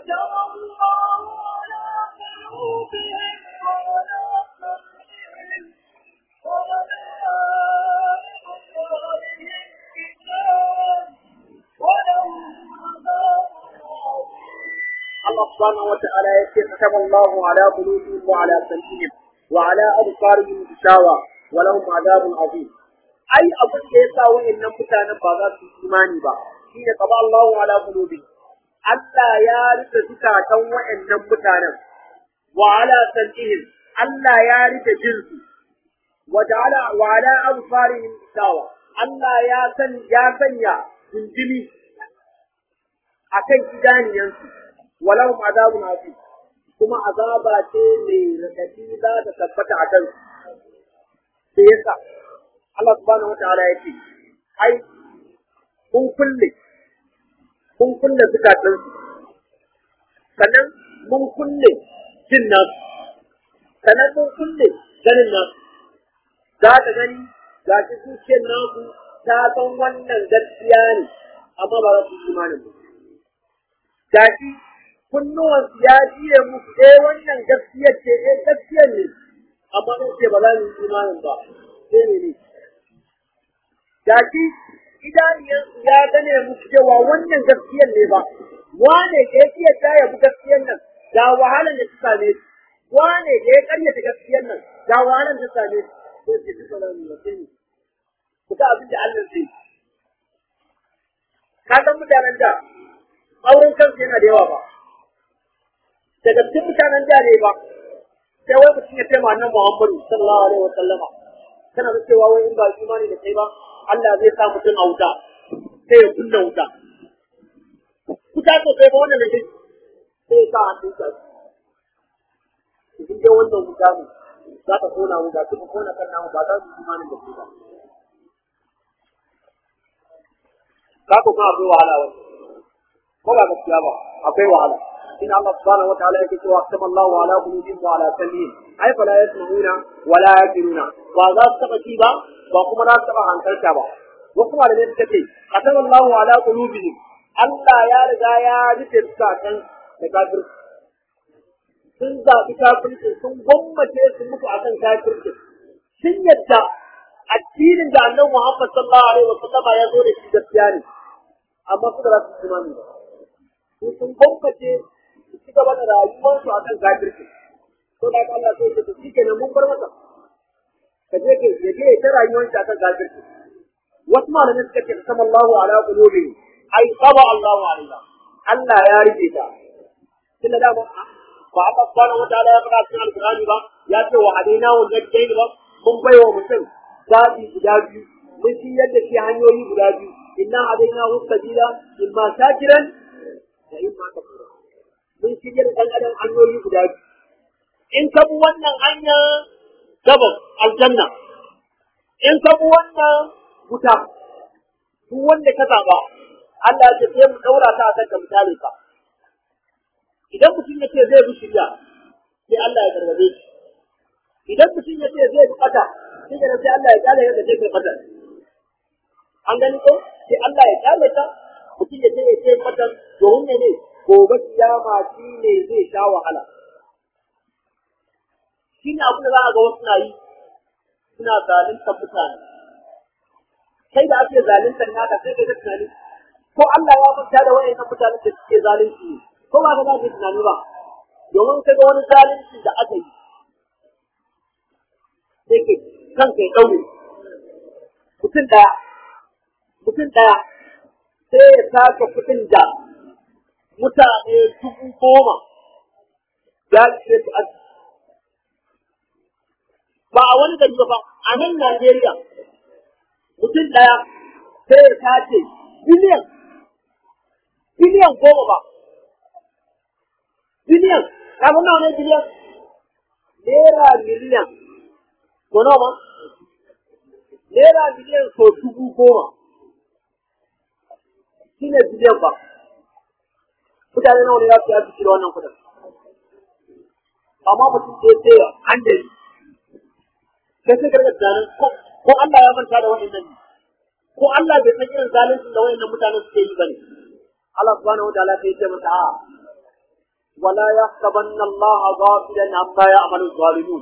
[SPEAKER 3] الله سبحانه وتعالى يقول كتب الله على قلوبهم وعلى سمعهم وعلى أبصارهم غشاوة ولهم عذاب عظيم أي أبو كيسا وإن متانا بغا في إيماني با حين طبع الله على قلوبهم ألا يارث زكاة وإن متانا وعلى سمعهم ألا يارث جنس وجعل وعلى أبصارهم غشاوة ألا ياسن ياسن يا جنجمي akan idaniyansu walau azabun azim kuma azaba ce mai radadi za ta tabbata a kan su yasa Allah subhanahu wataala yake ai kun kulle kun kulle zukatan su sannan mun kulle jin nasu sannan mun kulle ganin nasu za ka gani ga shi zuciyar nasu ta san wannan gaskiya ne amma ba za su yi imanin ba gashi kunnuwansu ya jiye musu eh wannan gaskiya ce eh gaskiya ne amma sun ce ba za mu yi imanin ba sai ne ne gashi idaniyansu ya gane musu cewa wannan gaskiyan ne ba wane da ya iya ta yabi gaskiyan nan ga wahalar da ta same shi wane da ya karyata gaskiyan nan ga wahalar da ta same shi sai ce duka da mu sai ne ku ga abin da Allah zai ka san mutanen da auren kansu yana da yawa ba daga cikin mutanen da ne ba sai wai mutum ya ce ma annabi Muhammadu sallallahu alaihi wa sallama kana da cewa wai in ba imani da kai ba Allah zai sa mutum a wuta sai ya kunna wuta wuta ko sai ba wannan da shi sai ya sa hannun sa idan dai wannan wuta ne za ka kona wuta kuma kona kan namu ba za su imani da kai ba ka ko kuma akwai wahala wani ko ba gaskiya ba akwai wahala in Allah subhanahu wataala yake cewa kamallahu ala qulubihim wa ala sam'ihim ai fala yasma'una wa la yaqiluna ba za su taba ci ba ba kuma za su taba hankalta ba wasu malamai suka ce kamallahu ala qulubihim Allah ya riga ya rufe zukatan da kafir sun zaɓi kafirci sun gwammace su mutu akan kafirci sun yadda addinin da annabi Muhammad sallallahu alaihi wasallam ya zo da shi gaskiya ne amma su da za su imani ba su sun gwammace su ci gaba da rayuwarsu a kan kafirci to da Allah sai ya ce shi kenan mun bar masa ka je ke je ke ta rayuwar ta kan gajirci wasu malamai suka ce sama Allahu ala qulubi ai saba Allahu alaiha Allah ya rike ta tunda da ba Allah subhanahu wataala ya faɗa cikin alqur'ani ba ya ce wa hadaina wa najdain ba mun bai wa mutum zabi guda biyu mun shi yadda shi hanyoyi guda biyu inna hadaina hu sabila imma shakiran da imma kafura mun shi yadda dan adam hanyoyi guda biyu in ka bi wannan hanya gabas aljanna in ka bi wannan wuta duk wanda ka zaba Allah ya ce sai mu daura ta akan ka misali ka idan mutum ya ce zai bi shirya sai Allah ya gargaje shi idan mutum ya ce zai bi kata sai da sai Allah ya kale yadda zai bi kata an gani ko sai Allah ya kale ta mutum ya ce ya ce kata domin ne ne gobe kiyama shi ne zai sha wahala shi ne abin da za a ga wasu na yi suna zalunta mutane kai da ake zaluntar naka sai ka ga tunani ko Allah ya manta da wayannan mutanen da suke zalunci ne ko ba ka za ka tunani ba domin ka ga wani zalunci da aka yi sai ke kan kai ɗaure mutum ɗaya mutum ɗaya sai ya saka kuɗin da mutane dubu goma ya ce su aji ba a wani gari ba a nan Najeriya mutum ɗaya sai ya sace biliyan biliyan goma ba biliyan kafin nawa ne biliyan naira miliyan ko nawa ma naira miliyan so dubu goma shi ne biliyan ba mutane nawa ne za su yi cire wannan kudin amma mutum da ya sai an da sai sai karɓar tunanin ko Allah ya manta da wa'annan ne ko Allah bai san irin zalincin da wa'annan mutanen suke yi bane Allah subhanahu wa ta'ala sai ya ce mata a ولا يحسبن الله غافلا عما يعمل الظالمون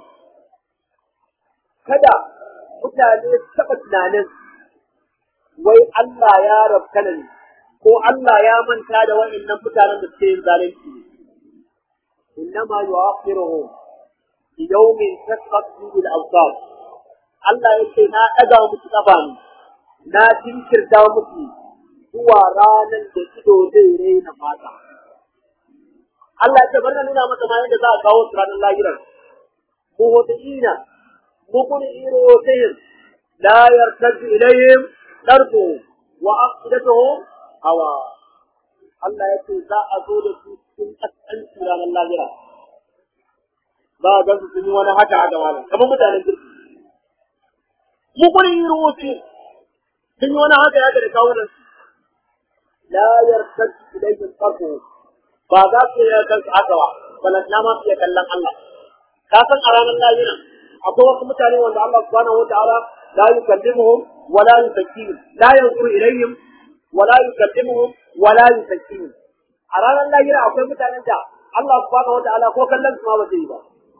[SPEAKER 3] kada mutane taɓa tunanin wai Allah ya rabkana ne ko Allah ya manta da wa'annan mutanen da suke yin zalunci innama yu'akhiruhum bi yawmin tasqat fihi al-awsar Allah yake na ɗaga musu ƙafa ne na jinkirta musu zuwa ranar da ido zai raina fata Allah ya ce bari na nuna masa ma yadda za a kawo su ranar lahirar. Muhutiina, mukuni iro sayyin, la yartaju ilayhim darbu wa aqidatuhum hawa. Allah ya ce za a zo da su cikin kaskanci ranar lahira. Ba a gan su sun yi wani haka a gaba kamar mutanen kirki. Mukuni iro sayyin, sun yi wani haka ya ga da kawunan su. La yartaju ilayhim darbu ba za su yi kansu haka ba balantana ma su iya kallon Allah ka san a ranar lahira akwai wasu mutane wanda Allah subhanahu wataala la yukallimuhum wa la yuzakkihim la yanzuru ilayhim wa la yukallimuhum wa la yuzakkihim a ranar lahira akwai mutanen da Allah subhanahu wataala ko kallon su ma ba zai yi ba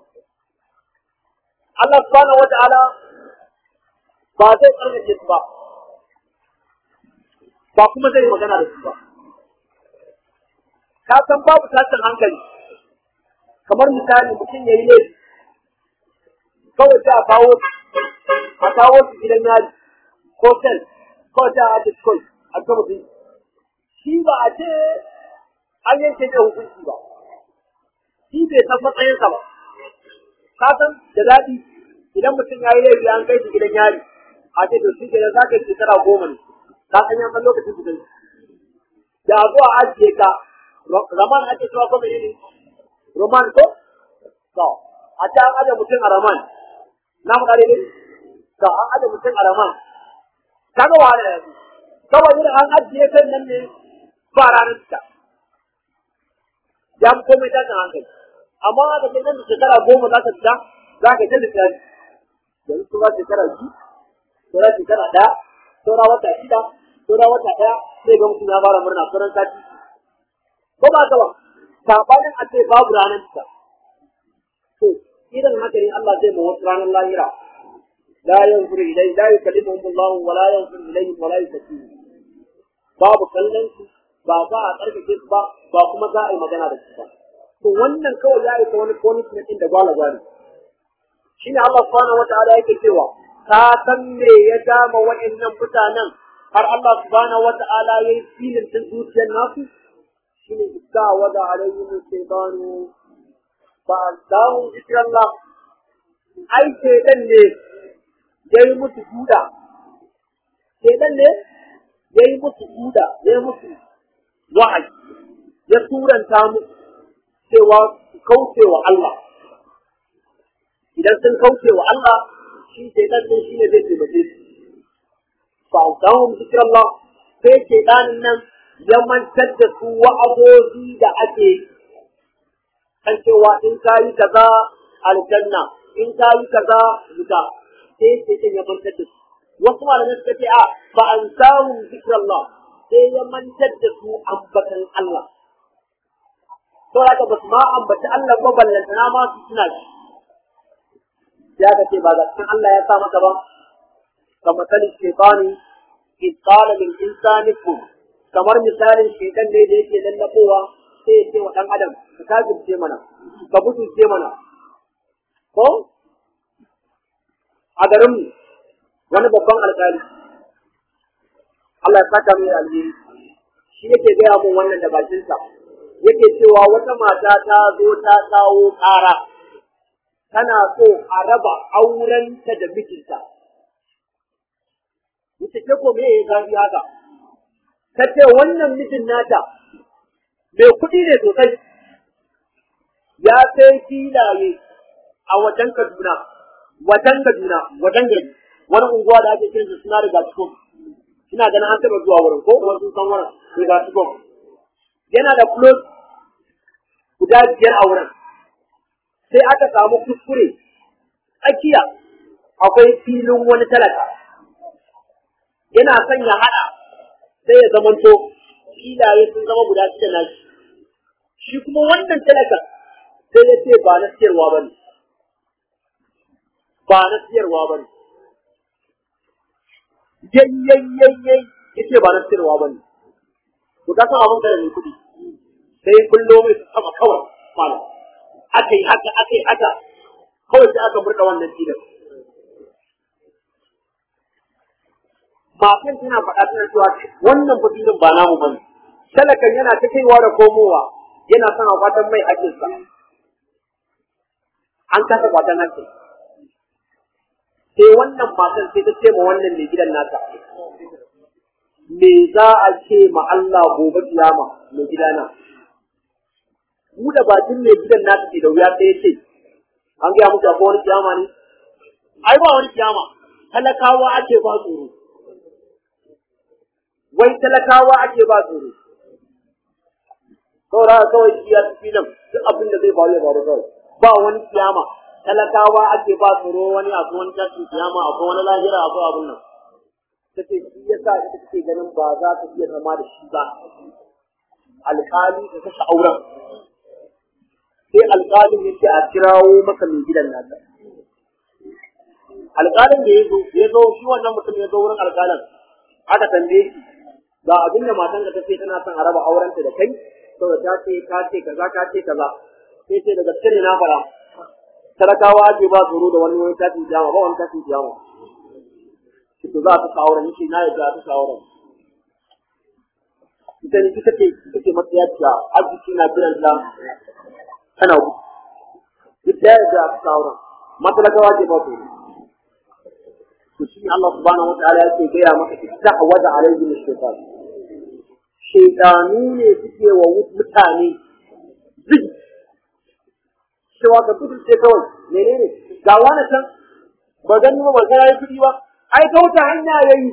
[SPEAKER 3] Allah subhanahu wataala ba zai tsarkake su ba ba kuma zai magana da su ba ka san babu tashin hankali kamar misali mutum ya yi laifi kawai sai a kawo a kawo su gidan yari ko sel kawai sai a ake kawai a ga mutum shi ba a ce an yanke ne hukunci ba shi bai san matsayinsa ba ka san da daɗi idan mutum ya yi laifi an kai shi gidan yari a ce to shi kenan za ka yi shekara goma ne ka san yan san lokacin su da zuwa ajiye ka Raman ake cewa ko menene? Roman ko? To, a ta an aje mutum a Raman. Na faɗa dai To, an aje mutum a Raman. Kaga wahala yanzu. Kawai yin an ajiye kan nan ne ba ranar ta. Ya fi komai tashin hankali. Amma aka ce nan da shekara goma za ka fita, za ka ta lissafi. Yanzu sun shekara biyu, saura shekara ɗaya, saura wata shida, saura wata ɗaya, sai ga mutum ya fara murna sauran sati ko ba ka ba sabanin a ce babu ranar ta to idan haka ne Allah zai ma wasu ranar lahira la yanzuru ilai la yukallimuhum Allah wa la yanzuru ilayhim wa la yuzakkihim babu kallon su ba za a karkace su ba ba kuma za a yi magana da su ba to wannan kawai ya isa wani punishment din da gwala gwala shine Allah subhanahu wataala yake cewa ka san me ya dama wa'annan mutanen har Allah subhanahu wataala yayi filin din zuciyar nasu shine iska wada alaihim shaytanu fa azahu zikrallah ai shaytan ne yayi musu duda shaytan ne yayi musu duda yayi musu wa'ayi ya turanta musu cewa su kauce wa Allah idan sun kauce wa Allah shi shaytan din shine zai taimake su fa azahu zikrallah sai shaytanin nan ya mantar da su wa'azozi da ake kan cewa in ka yi kaza aljanna in ka yi kaza wuta sai sai ya mantar da su wasu malamai suka ce a ba an samu zikrallah sai ya mantar da su ambatan Allah to haka ba su ma ambaci Allah ba ballantana ma su suna shi ya ka ce ba ga cikin Allah ya sa maka ba kamar sanin shaytani إذ قال للإنسان كن kamar misalin shekan ne da yake lallabowa sai ya ce wa ɗan adam ka kafirce mana ka mutunce mana ko a garin wani babban alƙali Allah ya saka mai alheri shi yake gaya mun wannan da bakinsa yake cewa wata mata ta zo ta kawo ƙara tana so a raba aurenta da mijinta ita ce ko me ya zafi haka ta ce wannan mijin nata mai kuɗi ne sosai ya sai filaye a wajen Kaduna wajen Kaduna wajen gari wani unguwa da ake kiransa suna riga cikin ina ganin an taɓa zuwa wurin ko kuma sun san wurin riga cikin yana da close guda biyar a wurin sai aka samu kuskure tsakiya akwai filin wani talaka yana son ya haɗa sai ya zamanto filaye sun zama guda shida na shi shi kuma wannan talaka sai ya ce ba na siyarwa ba ne ba na siyarwa ba ne yayyayyayyayi ya ce ba na siyarwa ba ne to ka san abin da mai kuɗi sai kullo mai sama kawai malam aka yi haka aka yi haka kawai sai aka murɗa wannan filin matan tana faɗa tana cewa wannan fadilin ba namu bane talakan yana ta kaiwa da komowa yana son a kwatan mai hakinsa an kasa kwatan hakin sai wannan matan sai ta ce ma wannan mai gidan nata me za a ce ma Allah gobe kiyama mai gidana mu da bakin mai gidan nata ke da wuya sai ya ce an gaya muku akwai wani kiyama ne ai ba wani kiyama talakawa ake ba tsoro wai talakawa ake ba tsoro. Saura kawai shi ya tafi nan duk abin da zai faru ya faru kawai. Ba wani kiyama talakawa ake ba tsoro wani akwai wani tashin kiyama akwai wani lahira akwai abin nan. Ta ce shi ya sa ita take ganin ba za ta iya zama da shi ba. Alƙali ta kashe auren. Sai alƙalin ya ce a kirawo maka mai gidan nasa. Alƙalin da ya zo, ya zo shi wannan mutum ya zo wurin alƙalin. Aka tambaye shi, ga abin da matan ka tace tana son a raba aurenta da kai saboda ta ce ka ce kaza ka ce kaza sai ce da gaske ne na fara talakawa ake ba tsoro da wani wani tashin jama ba wani tashin jama shi to za a tuka auren yake na yadda a tuka auren ita ne ita ce ita ce matsayaciya arziki na kiran ta tana ku ita ya yadda a tuka auren matalakawa ake ba tsoro to shi Allah subhanahu wa ta'ala yake gaya maka istahwaza alaihim shaytan shaitanu ne suke wa mutane zigi cewa ka kudu ce kawai menene ga wani can ba gani ba ba ga yayi kudi ba ai kauta hanya yayi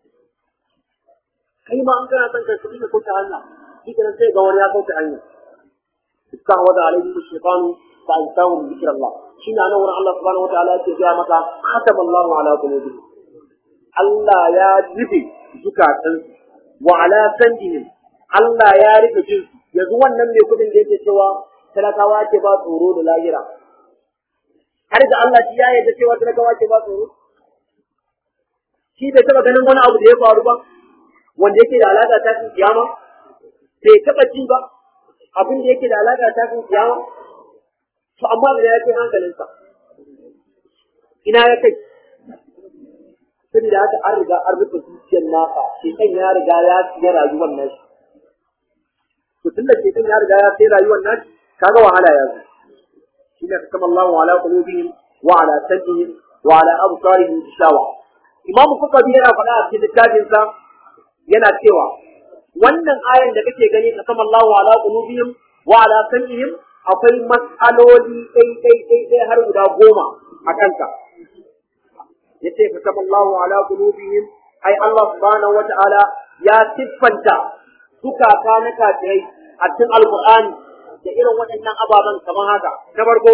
[SPEAKER 3] kai ma an kana son kai kudi ka kauta hanya shi kenan sai ga wani ya kauta hanya istahwaza alaihim shaytan fa ansahum dhikrallah shi na nan wurin Allah subhanahu wa ta'ala yake gaya maka khatama Allahu ala qulubihim Allah ya rufe zukatansu wa ala sandihim Allah ya rike jin yanzu wannan mai kudin da yake cewa talakawa ke ba tsoro da lahira har da Allah shi ya yarda cewa talakawa ke ba tsoro shi bai taba ganin wani abu da ya faru ba wanda yake da alaka ta cikin kiyama bai taba ji ba abin da yake da alaƙa ta kan kiyama to amma da ya kai hankalinsa ina ya kai saboda haka an riga an rufe zuciyar nasa shekan ya riga ya shiga rayuwar nashi to tunda shekan ya riga ya sai rayuwar nashi kaga wahala ya zo shine kasama Allahu ala qulubihim wa ala sam'ihim wa ala absarihim shawa imamu fuqabi yana faɗa a cikin littafin sa yana cewa wannan ayan da kake gani kasama Allahu ala qulubihim wa ala sam'ihim akwai mas'aloli ɗai ɗai ɗai ɗai har guda goma a kanta yace kasama Allahu ala qulubihim ai Allah subhanahu wa ta'ala ya siffanta zukata na kafirai a cikin alqur'ani da irin waɗannan ababen kamar haka na farko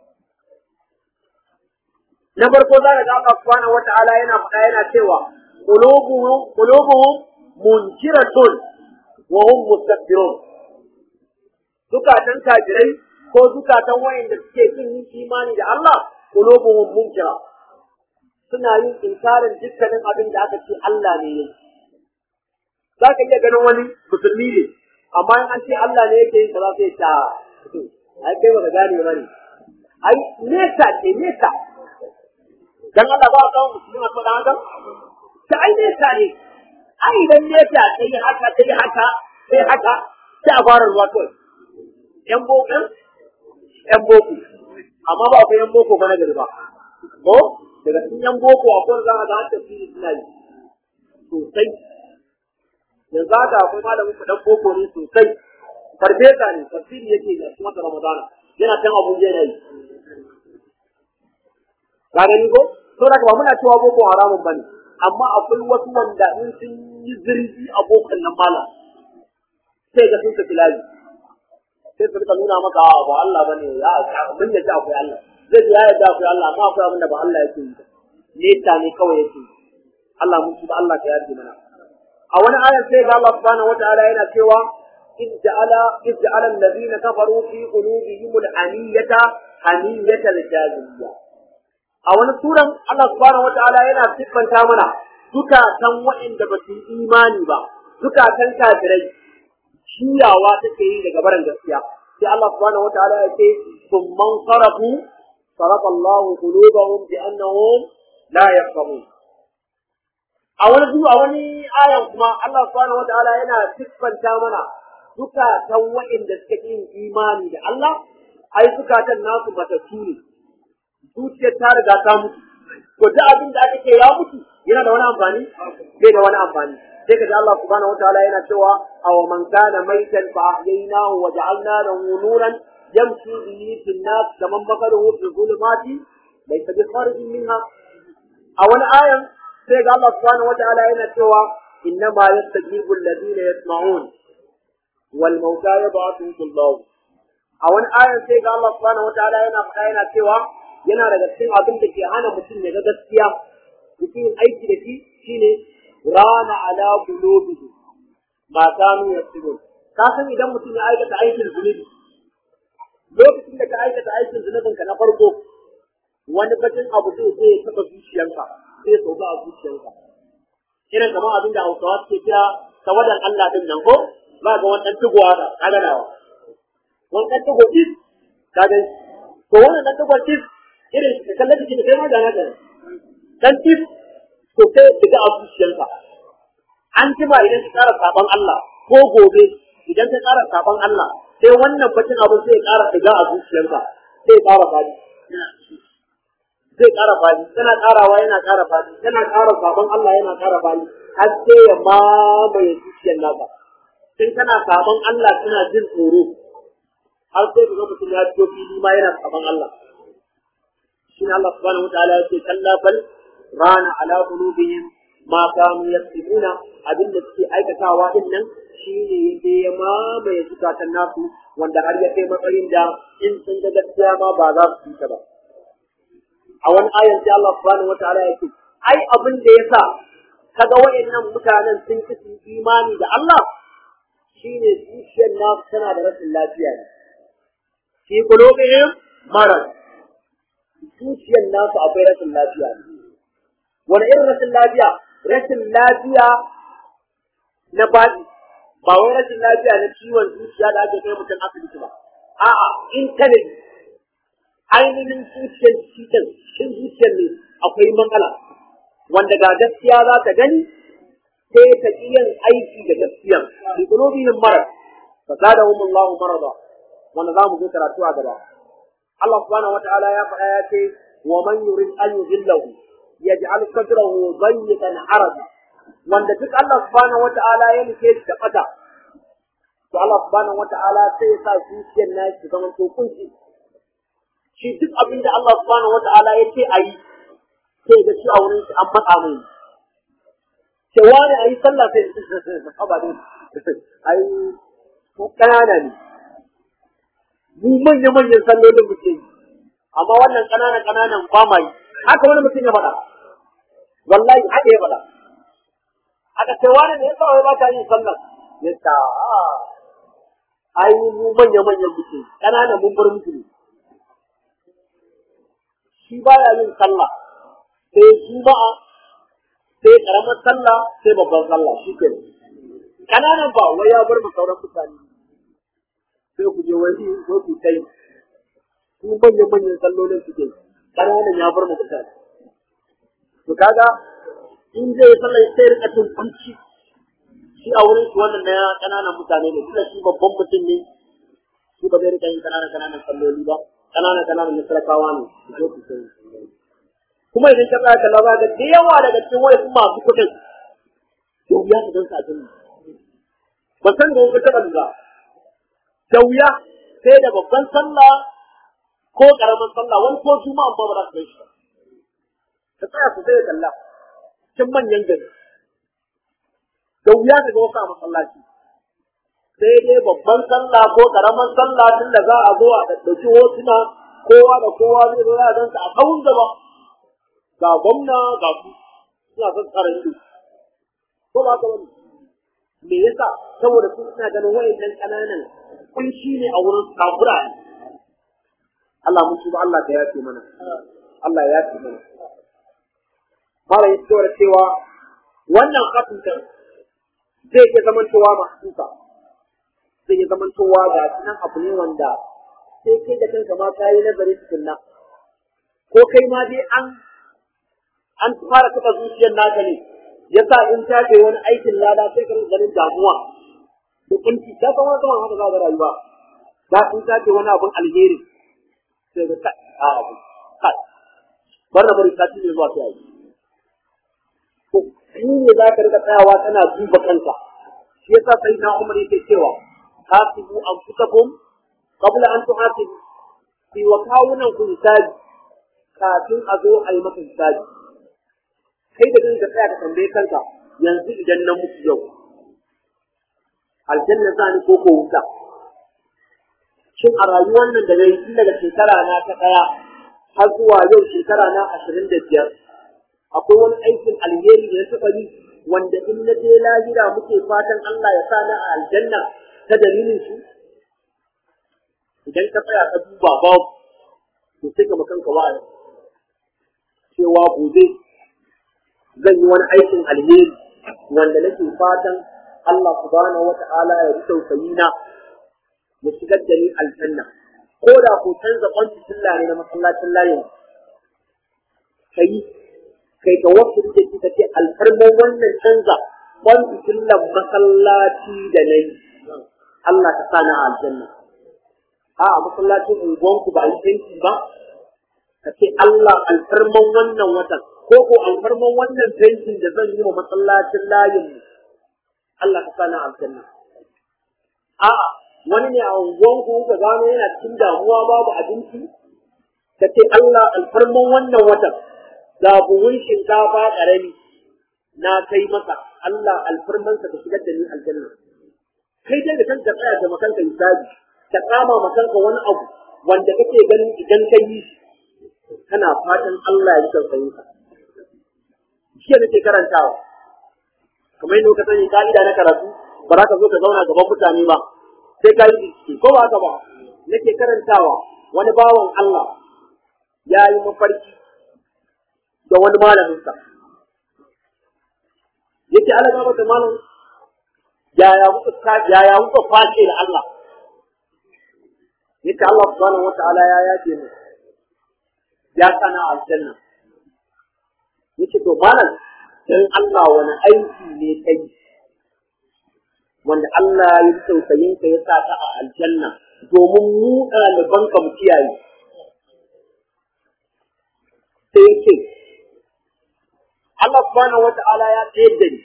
[SPEAKER 3] na farko za ka ga Allah subhanahu wata'ala yana faɗa yana cewa qulubuhum qulubuhum munkiratun wa hum mustakbirun zukatan kafirai ko zukatan wayanda suke kin yin imani da Allah qulubuhum munkira suna yin inkarin dukkanin abin da aka ce Allah ne yake za ka iya ganin wani musulmi ne amma in an ce Allah ne yake yin kaza sai ta ai kai baka gane ba ne ai nesa ce nesa dan Allah ba ka musulmi a faɗa haka ta ai nesa ne ai idan nesa sai haka sai haka sai haka sai a fara ruwa kawai yan boko yan boko amma ba akwai yan boko ba na gari ba ko daga cikin yan boko akwai za a ga an tafsiri suna yi sosai yanzu haka akwai malamin ku dan boko ne sosai farfesa ne tafsiri yake da kuma wata ramadana yana kan abuja yana yi ka gani ko to da ba muna cewa boko haramun bane amma akwai wasu wanda in sun yi zurfi a bokan nan mala sai ga sun tafi layi sai su rika nuna maka a ba Allah bane ya mun yadda akwai Allah zai ji ya yadda akwai Allah amma akwai abin da ba Allah yake yi neta ne kawai yake yi Allah mun tuba Allah ka yarda mana a wani ayar sai ga Allah subhanahu wataala yana cewa إذ جعل إذ جعل الذين كفروا في قلوبهم الحمية حمية الجاهلية a wani suran Allah subhanahu wataala yana siffanta mana zukatan waɗanda ba su yi imani ba zukatan kafirai shiyawa take yi daga barin gaskiya sai Allah subhanahu wataala ya ce summan sarafu sarafa Allahu qulubahum bi annahum la yafqahun a wani zuwa a wani ayan kuma Allah subhanahu wataala yana siffanta mana zukatan waɗanda suka yin imani da Allah ai zukatan nasu matattu ne zuciyar ta riga ta mutu to duk abin da aka ce ya mutu yana da wani amfani bai da wani amfani sai ka ji Allah subhanahu wataala yana cewa aw man kana maitan fa ahyaynahu wa ja'alna lahu nuran yamshi bihi fil nas kaman bakaruhu fi zulumati laysa bi kharijin minha a wani ayan sai ga Allah subhanahu wataala yana cewa innama yastajibu alladhina yasma'un wal mauta yab'athuhum Allah a wani ayan sai ga Allah subhanahu wataala yana faɗa yana cewa yana daga cikin abin da ke hana mutum ya ga gaskiya mutum aiki da shi shine rana ala qulubihi ma kanu yasbun ka san idan mutum ya aikata aikin zunubi lokacin da ka aikata aikin zunubin ka na farko wani bakin abu zai zai ya taba zuciyanka zai sauka a zuciyanka irin kamar abin da Hausawa suke kira tawadan Allah din nan ko ba ga wannan tugowa da kaganawa wannan tugo is kaga to wannan tugo is irin da kallon jiki da kai ma gana da dan tif to sai daga a zuciyarka an jima idan ka ƙara sabon Allah ko gobe idan ka ƙara sabon Allah sai wannan bacin abin sai ya ƙara diga a zuciyarka sai ya ƙara fadi zai ƙara fadi tana ƙarawa yana ƙara fadi tana ƙara sabon Allah yana ƙara fadi har sai ya mamaye zuciyar naka tun kana sabon Allah kana jin tsoro har sai ka ga mutum ya fito fili ma yana sabon Allah shi Allah subhanahu wataala yake kalla bal rana ala qulubihim ma kanu yaktubuna abinda suke aikatawa din nan shine yake ya mamaye zukatan nasu wanda har ya kai matsayin da in sun ga gaskiya ma ba za su yi ta ba a wani ayan sai Allah subhanahu wataala yake ai abin da yasa kaga wayannan mutanen sun ci imani da Allah shine zuciyar nasu tana da rashin lafiya ne fi qulubihim marad zuciyar nasu akwai rashin lafiya wani irin rashin lafiya rashin lafiya na baɗi ba wai rashin lafiya na ciwon zuciya da ake kai mutum asibiti ba a'a in ka ne ainihin zuciyar cikin cikin zuciyar ne akwai matsala wanda ga gaskiya za ta gani sai ta ƙi yin aiki da gaskiya bi qulubihim marad fa zadahum Allahu marada wanda za mu zo karatu a gaba Allah subhanahu wataala ya faɗa ya ce wa man yurid an yudillahu yaj'al sadrahu dayyiqan haraja wanda duk Allah subhanahu wataala ya nufe shi da fata to Allah subhanahu wataala sai ya sa zuciyar nashi zama to kunci shi duk abin da Allah subhanahu wataala ya ce a yi sai ga shi a wurin shi an matsa mai cewa ne a yi sallah sai haba ne ai ko kanana ne mu manya manyan sallolin muke yi amma wannan kanana kananan ba ma yi haka wani mutum ya faɗa wallahi haka ya faɗa aka ce wani ne yasa wai ba ka yin sallah ya ta ai mu manya manyan muke kananan mun bar musu ne shi baya yin sallah sai juma'a sai karamar sallah sai babban sallah shi ke kananan ba wai ya bar mu sauran mutane sai ku je wani ko ku kai su manyan manyan sallolin suke kananan ya bar mu mutane to kaga in zai yi sallah sai rika cin kunci shi a wurin shi wannan na kananan mutane ne tunda shi babban mutum ne shi ba zai rika yin kananan kananan salloli ba kananan kananan na talakawa ne su zo su sai kuma idan ka tsaya kalla ba ga da yawa daga cikin wasu masu kuɗin da wuya ka gan satin ba san da wani taɓa lura da wuya sai da babban sallah ko ƙaramin sallah wani ko juma'a ba ba za ka shi ka tsaya ku sai kalla cikin manyan gari da wuya ka ga wasu a masallaci sai dai babban sallah ko ƙaramin sallah tun da za a zo a ɗauki hotuna kowa da kowa zai zo ya gansa a kawun gaba ga gwamna ga su suna son tsara ido ko ba ka wani me yasa saboda su suna ganin wayannan kananan kunshi ne a wurin kafura ne Allah mun tuba Allah ka yafe mana Allah ya yafe mana mala ya cewa cewa wannan kafin kan zai iya zamantowa mahsusa zai iya zamantowa ga nan abu ne wanda sai kai da kanka ma kayi nazari tukunna ko kai ma dai an an fara taɓa zuciyar naka ne yasa in ta ce wani aikin lada sai ka ganin damuwa da kunci ta san wani zaman haka za ka rayuwa da in ta ce wani abun alheri sai ka kai a abu kai bar na bari ta ci zuwa sai yi to shi ne za ka rika tsayawa kana duba kanka shi yasa sai na umar yake cewa hasibu anfusakum qabla an tuhasibu fi wa kawunan ku hisabi kafin a zo a yi maka hisabi kai da kanka tsaya ka tambaye kanka yanzu idan na mutu yau aljanna za ni ko ko wuta shin a rayuwar nan da nayi tun daga shekara na ta daya har zuwa yau shekara na ashirin da biyar akwai wani aikin alheri da na taɓa yi wanda in na je lahira muke fatan Allah ya sa na a aljanna ta dalilin shi idan ka tsaya ka duba babu to sai ka makanka wa'azi cewa gobe zan yi wani aikin alheri wanda nake fatan Allah subhanahu wata'ala ya ji tausayi na ya shigar da ni aljanna ko da ko canza kwanci tilla ne na masallacin layin kai kai ka wasu da kika ce alfarman wannan canza kwanci tillan masallaci da nayi Allah ta sa na aljanna a a masallacin unguwanku ba a yi tanki ba ka ce Allah alfarman wannan watan ko ko alfarman wannan fentin da zan yi wa masallacin layin mu Allah ka sana aljanna a'a wani ne a unguwan ku ka gano yana cikin damuwa babu abinci ka ce Allah alfarman wannan watan ga buhun shinkafa karami na kai masa Allah alfarman ka shigar da ni aljanna kai dai da kanka tsaya da makanka hisabi ka kama makanka wani abu wanda kake ganin idan ka yi kana fatan Allah ya tausayin ka shi nake karantawa kamar yadda ka sani ka'ida na karatu ba za ka zo ka zauna gaban mutane ba sai ka yi bincike ko ba haka ba nake karantawa wani bawan Allah ya yi mafarki da wani malaminsa yake ala gaba da malam yaya kuka yaya kuka kwace da Allah yace Allah subhanahu wataala ya yace mu ya sana aljanna yace to malam dan Allah wani aiki ne kai wanda Allah ya yi tausayin ka ya sa ka a aljanna domin mu ɗaliban ka mu kiyaye sai yake Allah subhanahu wata'ala ya tsayar da ni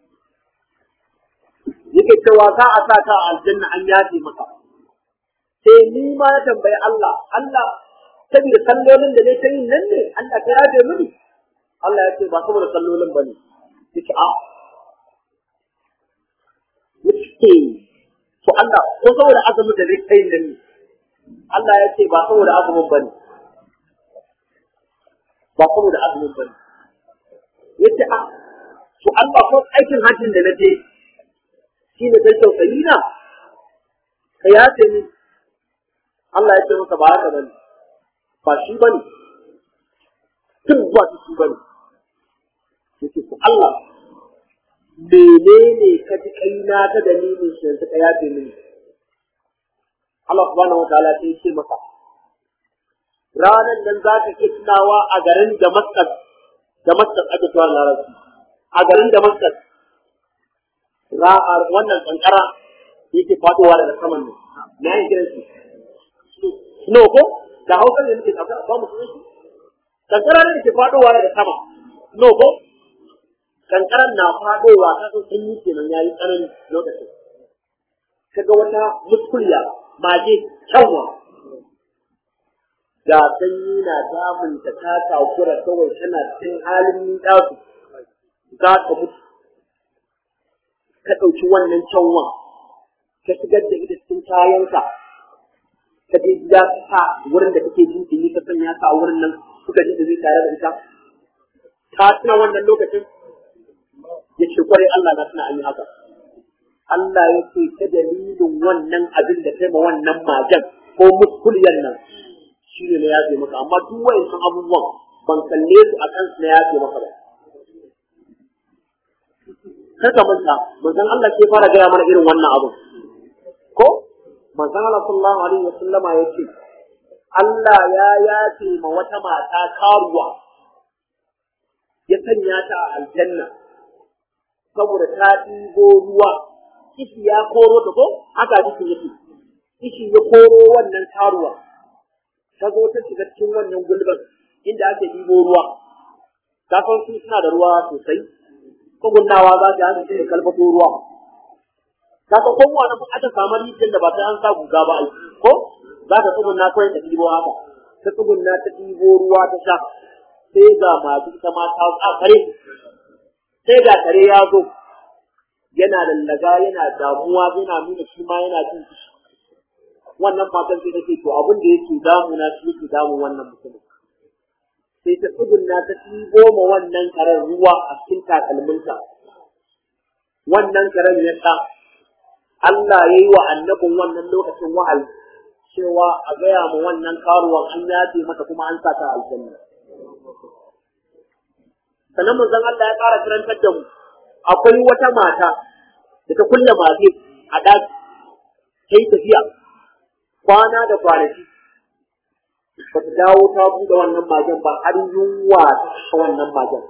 [SPEAKER 3] yake cewa za a sa ka a aljanna an yafe maka sai ni ma na tambayi Allah Allah saboda sallolin da ne ta yin nan ne Allah ta yafe mini Allah ya ce ba saboda sallolin ba ne yake a yake to Allah ko saboda azumin da zai kai nan ne Allah ya ce ba saboda azumin ba ne ba saboda azumin ba ne yace a to Allah ko aikin hajjin da na je shi ne kai tausayi na ka yace ni Allah ya ce masa ba haka bane ba shi bane duk ba shi bane yace to Allah menene ka ji kaina ta dalilin shi yanzu ka yafe mini Allah subhanahu wataala sai ce masa ranar nan za ka iya tunawa a garin Damascus Damascus ake cewa larabci a garin Damascus ra'ar wannan kankara yake fadowa daga saman ne na yin kiran shi snow ko da hausa ne nake kankara ba mu sunan shi kankara ne ke fadowa daga sama snow ko kankaran na fadowa ta san sanyi kenan yayi tsanani lokacin kaga wata muskulya maje kyanwa ga sanyi na damun ta ta takura kawai tana cikin halin dasu za ka mutu ka ɗauki wannan canwan ka shigar da ita cikin kayanka ka je gida ka sa wurin da kake jin ɗumi ka sanya ka a wurin nan suka ji ɗumi tare da ita ka tuna wannan lokacin ya ce kwarai Allah na tuna an yi haka Allah ya ce ta dalilin wannan abin da kai ma wannan majan ko muskuliyar nan shi ne na yafe maka amma duk wayannan abubuwan ban kalle su a kansu na yafe maka ba kar ka manta manzon Allah ke fara gaya mana irin wannan abin ko manzon Allah sallallahu alaihi wasallama ya ce Allah ya yafe ma wata mata karuwa ya sanya ta a aljanna saboda ta ɗibo ruwa kishi ya koro ta ko haka kishi yake kishi ya koro wannan karuwa ta zo ta shiga cikin wannan gulbin inda ake ɗibo ruwa ta san su suna da ruwa sosai tsugunnawa za ta haka shine kalfato ruwa kaga ko wani ba aka samu rijiyar da ba ta an sa guga ba ai ko za ka tsugunna kawai ta ɗibo haka ta tsugunna ta ɗibo ruwa ta sha sai ga masu ita ma ta a kare sai ga kare ya zo yana lallaga yana damuwa yana nuna shi ma yana jin kishi wannan matan sai take to abin da yake damuna shi yake damun wannan mutumin sai ta tsugunna ta ɗibo ma wannan karen ruwa a cikin takalminta. Wannan karen ya sa Allah ya yi wa annabin wannan lokacin wahayi cewa a gaya ma wannan karuwan an yafe mata kuma an sa ta aljanna. Sannan manzon Allah ya ƙara karantar da mu akwai wata mata da ta kulle mage a ɗaki ta yi tafiya kwana da kwanaki ba ta dawo ta buɗe wannan magen ba har yunwa ta kashe wannan magen.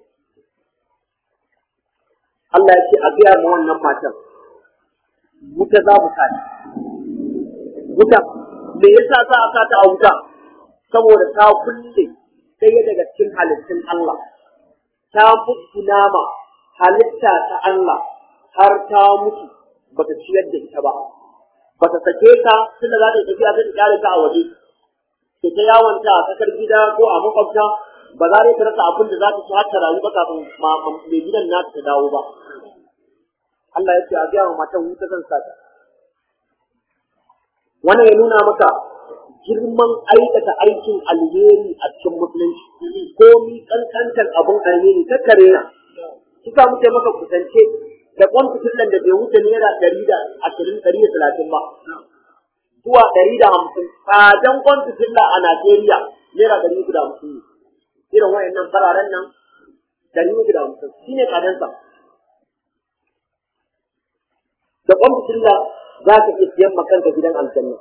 [SPEAKER 3] Allah ya ce a biya ma wannan matan wuta za mu sani. Wuta, me yasa za a sata a wuta? Saboda ta kulle ɗaya daga cikin halittun Allah. Ta fuskuna ma halitta ta Allah har ta mutu ba ta ciyar da ita ba. Ba ta sake ta tunda za ta yi tafiya ta kyale ta a waje. ke ta yawanta a tsakar gida ko a makwabta ba za ta rasa abin da za ta ci har ta rayu ba kafin mai gidan nata ta dawo ba. Allah ya ce a gaya wa matan wuta zan sa ta. Wannan ya nuna maka girman aikata aikin alheri a cikin musulunci ko mi kankantar abin alheri ta kare na. Kika muke maka kusance da kwan fitilan da bai wuce naira ɗari da ashirin ɗari da talatin ba. zuwa ɗari da hamsin tsadan kwantu filla a Najeriya naira ɗari uku da hamsin ne. Irin wayannan fararen nan ɗari uku da hamsin shi ne tsadansa. da kwan fitilla za ka iya siyan makanka gidan aljanna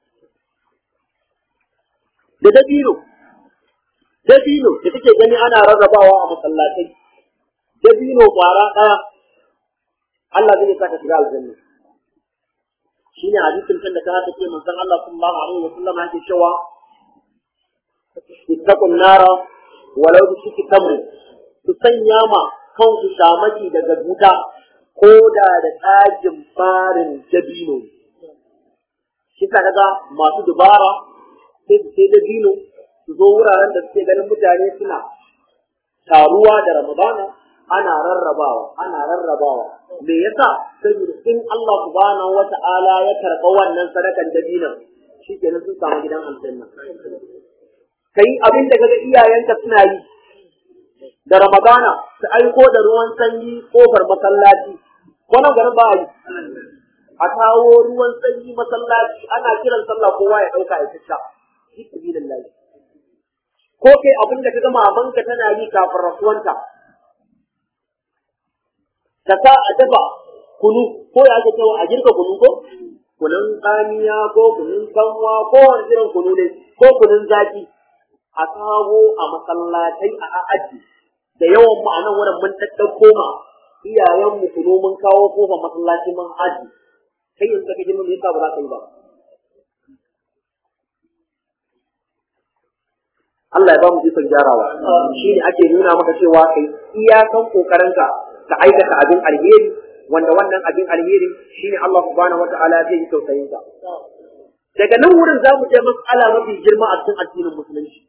[SPEAKER 3] da dabino dabino da kake gani ana rarrabawa a masallatai dabino kwara ɗaya Allah zai saka shiga aljanna shine hadisin kan da ka take manzon Allah sallallahu alaihi wa sallam yake cewa ittaqun nara walau bi shiki tamr ku sanya ma kanku shamaki daga wuta ko da da tsagin farin dabino shi ka kaga masu dubara sai su sai dabino su zo wuraren da suke ganin mutane suna taruwa da ramadana ana rarrabawa ana rarrabawa me yasa saboda in Allah subhanahu wata'ala ya karɓa wannan sadakan dabinan shikenan sun samu gidan aljanna kai abin da kaga iyayenka suna yi da ramadana su aiko da ruwan sanyi kofar masallaci ko nan garin ba yi a kawo ruwan sanyi masallaci ana kiran sallah kowa ya dauka ya fita fi sabilillah ko kai abin da kaga mamanka tana yi kafin rasuwanta ka sa a dafa kunu ko ya ake cewa a girka kunu ko kunun tsamiya ko kunun kanwa ko wani irin kunu ne ko kunun zaki a kawo a masallatai a aji da yawan mu a nan wurin mun tattauko ma iyayen mu kunu mun kawo kofa masallaci mun aji kai yanzu kake jin me yasa ba za ka yi ba Allah ya ba mu ikon gyarawa shi ne ake nuna maka cewa kai iyakan kokarinka ka aikata abin alheri wanda wannan abin alheri shine Allah subhanahu wataala zai yi tausayin ka daga nan wurin za mu je mas'ala mafi girma a cikin addinin musulunci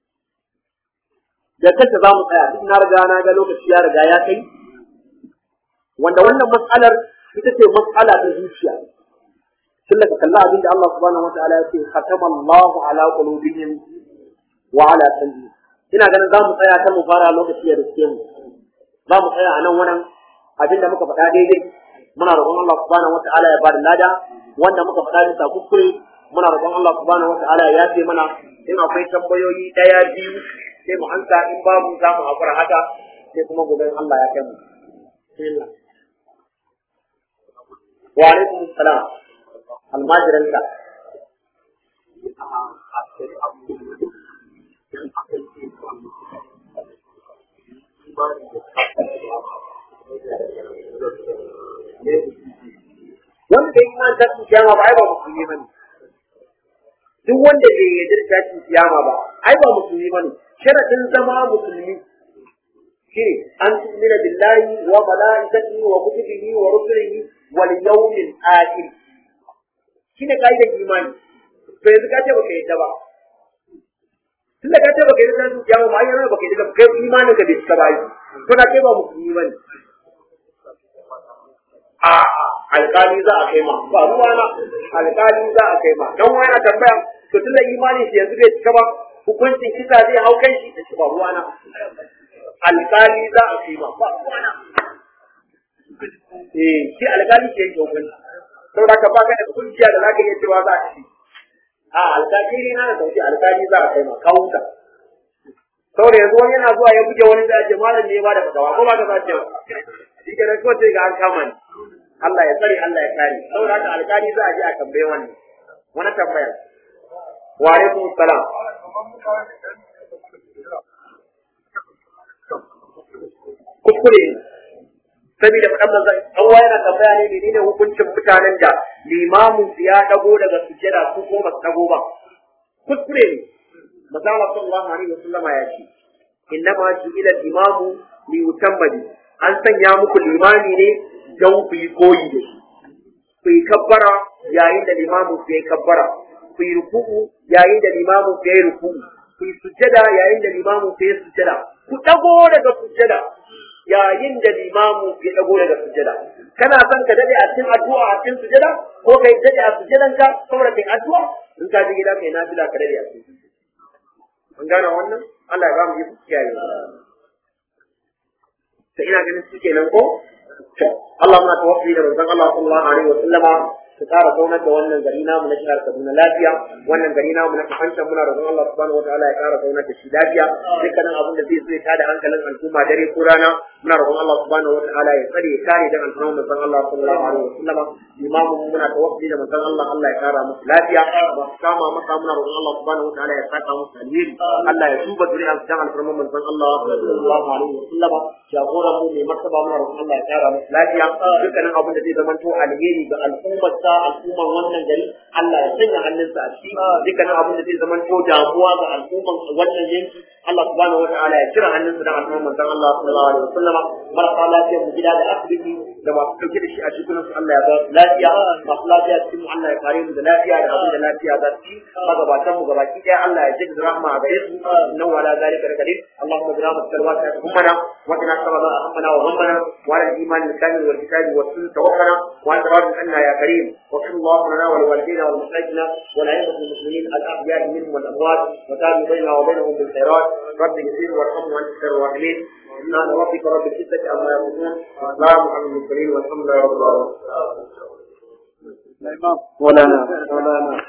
[SPEAKER 3] da kanta za mu tsaya duk na riga na ga lokaci ya riga ya kai wanda wannan mas'alar ita ce mas'ala ta zuciya tun da ka kalla abin da Allah subhanahu wataala ya ce khatama Allahu ala qulubihim wa ala sam'ihim ina ganin za mu tsaya ta mu fara lokaci ya riske mu za mu tsaya a nan wannan abin da muka faɗa daidai muna roƙon Allah subhanahu wata'ala ya bada lada wanda muka faɗa bisa kuskure muna roƙon Allah subhanahu wata'ala ya yafe mana in akwai tambayoyi ɗaya biyu sai mu ansa in babu za mu hakura haka sai kuma gobe Allah ya kai mu wa alaikum salam almajiranka wanda bai iman tashin kiyama ba ai ba musulmi bane duk wanda bai yarda da tashin kiyama ba ai ba musulmi bane sharadin zama musulmi shine an tu'mina billahi wa malaikatihi wa kutubihi wa rusulihi wal yawmil akhir shine kaidar imani to yanzu ka ce baka yadda ba tunda ka ce baka yadda tashin kiyama ba ai yana baka yadda kai imanin ka bai cika ba to na kai ba musulmi bane a alƙali za a kai ma ba ruwa na alƙali za a kai ma dan wani tambaya to tun da imanin shi yanzu bai cika ba hukuncin kisa zai hau kan shi da ba ruwa na alƙali za a kai ma ba ruwa na eh shi alƙali ke yake hukunci saboda ka baka da hukunciya da zaka iya cewa za a ci a alƙali na da sauki alƙali za a kai ma kawunta saboda yanzu wani yana zuwa ya buge wani da ce malam ne ya bada fatawa ko ba ka sace ba shi ke ko sai ga an kama ni Allah ya tsare Allah ya kare saboda haka alƙali za a je a tambaye wannan wani tambaya wa alaikum salam kuskure saboda faɗan manzon Allah yana tambaya ne menene hukuncin mutanen da limamin su ya dago daga sujjada su ko ba su dago ba kuskure ne manzon Allah sallallahu alaihi wasallama ya ce innama ju'ila imamu li yutammadi an sanya muku limami ne don ku yi koyi da shi ku yi kabbara yayin da limamin ku yi kabbara ku yi ruku'u yayin da limamin ku yi ruku'u ku yi sujjada yayin da limamin ku yi sujjada ku dago daga sujjada yayin da limamu ya dago daga sujjada kana son ka dade a cikin addu'a a cikin sujjada ko kai dade a sujjadan ka saboda kai addu'a in ka je gida kai nafila ka dade a cikin an gane wannan Allah ya ba mu yi kiyaye sai ina ganin su kenan ko to Allah muna tawassuli da manzon Allah sallallahu alaihi wa sallama su ƙara zaunar da wannan gari namu na jihar Kaduna lafiya wannan gari namu na kafancan muna roƙon Allah subhanahu wataala ya ƙara zaunar da shi lafiya dukkanin abin da zai so ya tada hankalin al'umma dare ko rana muna roƙon Allah subhanahu wataala ya tsare ya kare dan al'umma manzon Allah sallallahu alaihi wasallam imamu muna tawakkali da manzon Allah Allah ya ƙara musu lafiya ba su kama masa muna roƙon Allah subhanahu wataala ya saka musu alheri Allah ya duba zuriyar dan al'umma manzon Allah sallallahu alaihi wasallam jagoran mu mai martaba muna roƙon Allah ya ƙara musu lafiya dukkanin abin da zai zama to alheri ga al'ummar sa al'umman wannan gari Allah ya sanya hannunsa a ciki dukkanin abin da zai zama to damuwa ga al'umman wannan yanki Allah subhanahu wataala ya kira hannunsa da al'umman manzon Allah sallallahu alaihi wasallam marasa lafiya mu gida da asibiti da masu ɗauke da shi a cikin su Allah ya ba su lafiya masu lafiya cikin mu Allah ya kare mu da lafiya da abin da lafiya za su ci magabatan mu gabaki ɗaya Allah ya jaddada rahma a gare su inna wala zalika da kadir Allahumma bi rahmatika alwasi'ati ummana wa qina sababa ahammana wa ghammana wa ala al-iman al-kamil wal kitab wa sunnah tawakkala wa anta radin anna ya karim wa sallallahu lana wa liwalidina wa limuslimina wa la'immat al-muslimin al-ahya'i minhum wal amwat wa tabi bainana wa bainahum bil khairat رب اغفر وارحم وانت خير الراحمين سبحان ربك رب العزة عما يصفون وسلام على المرسلين والحمد لله رب العالمين. مولانا مولانا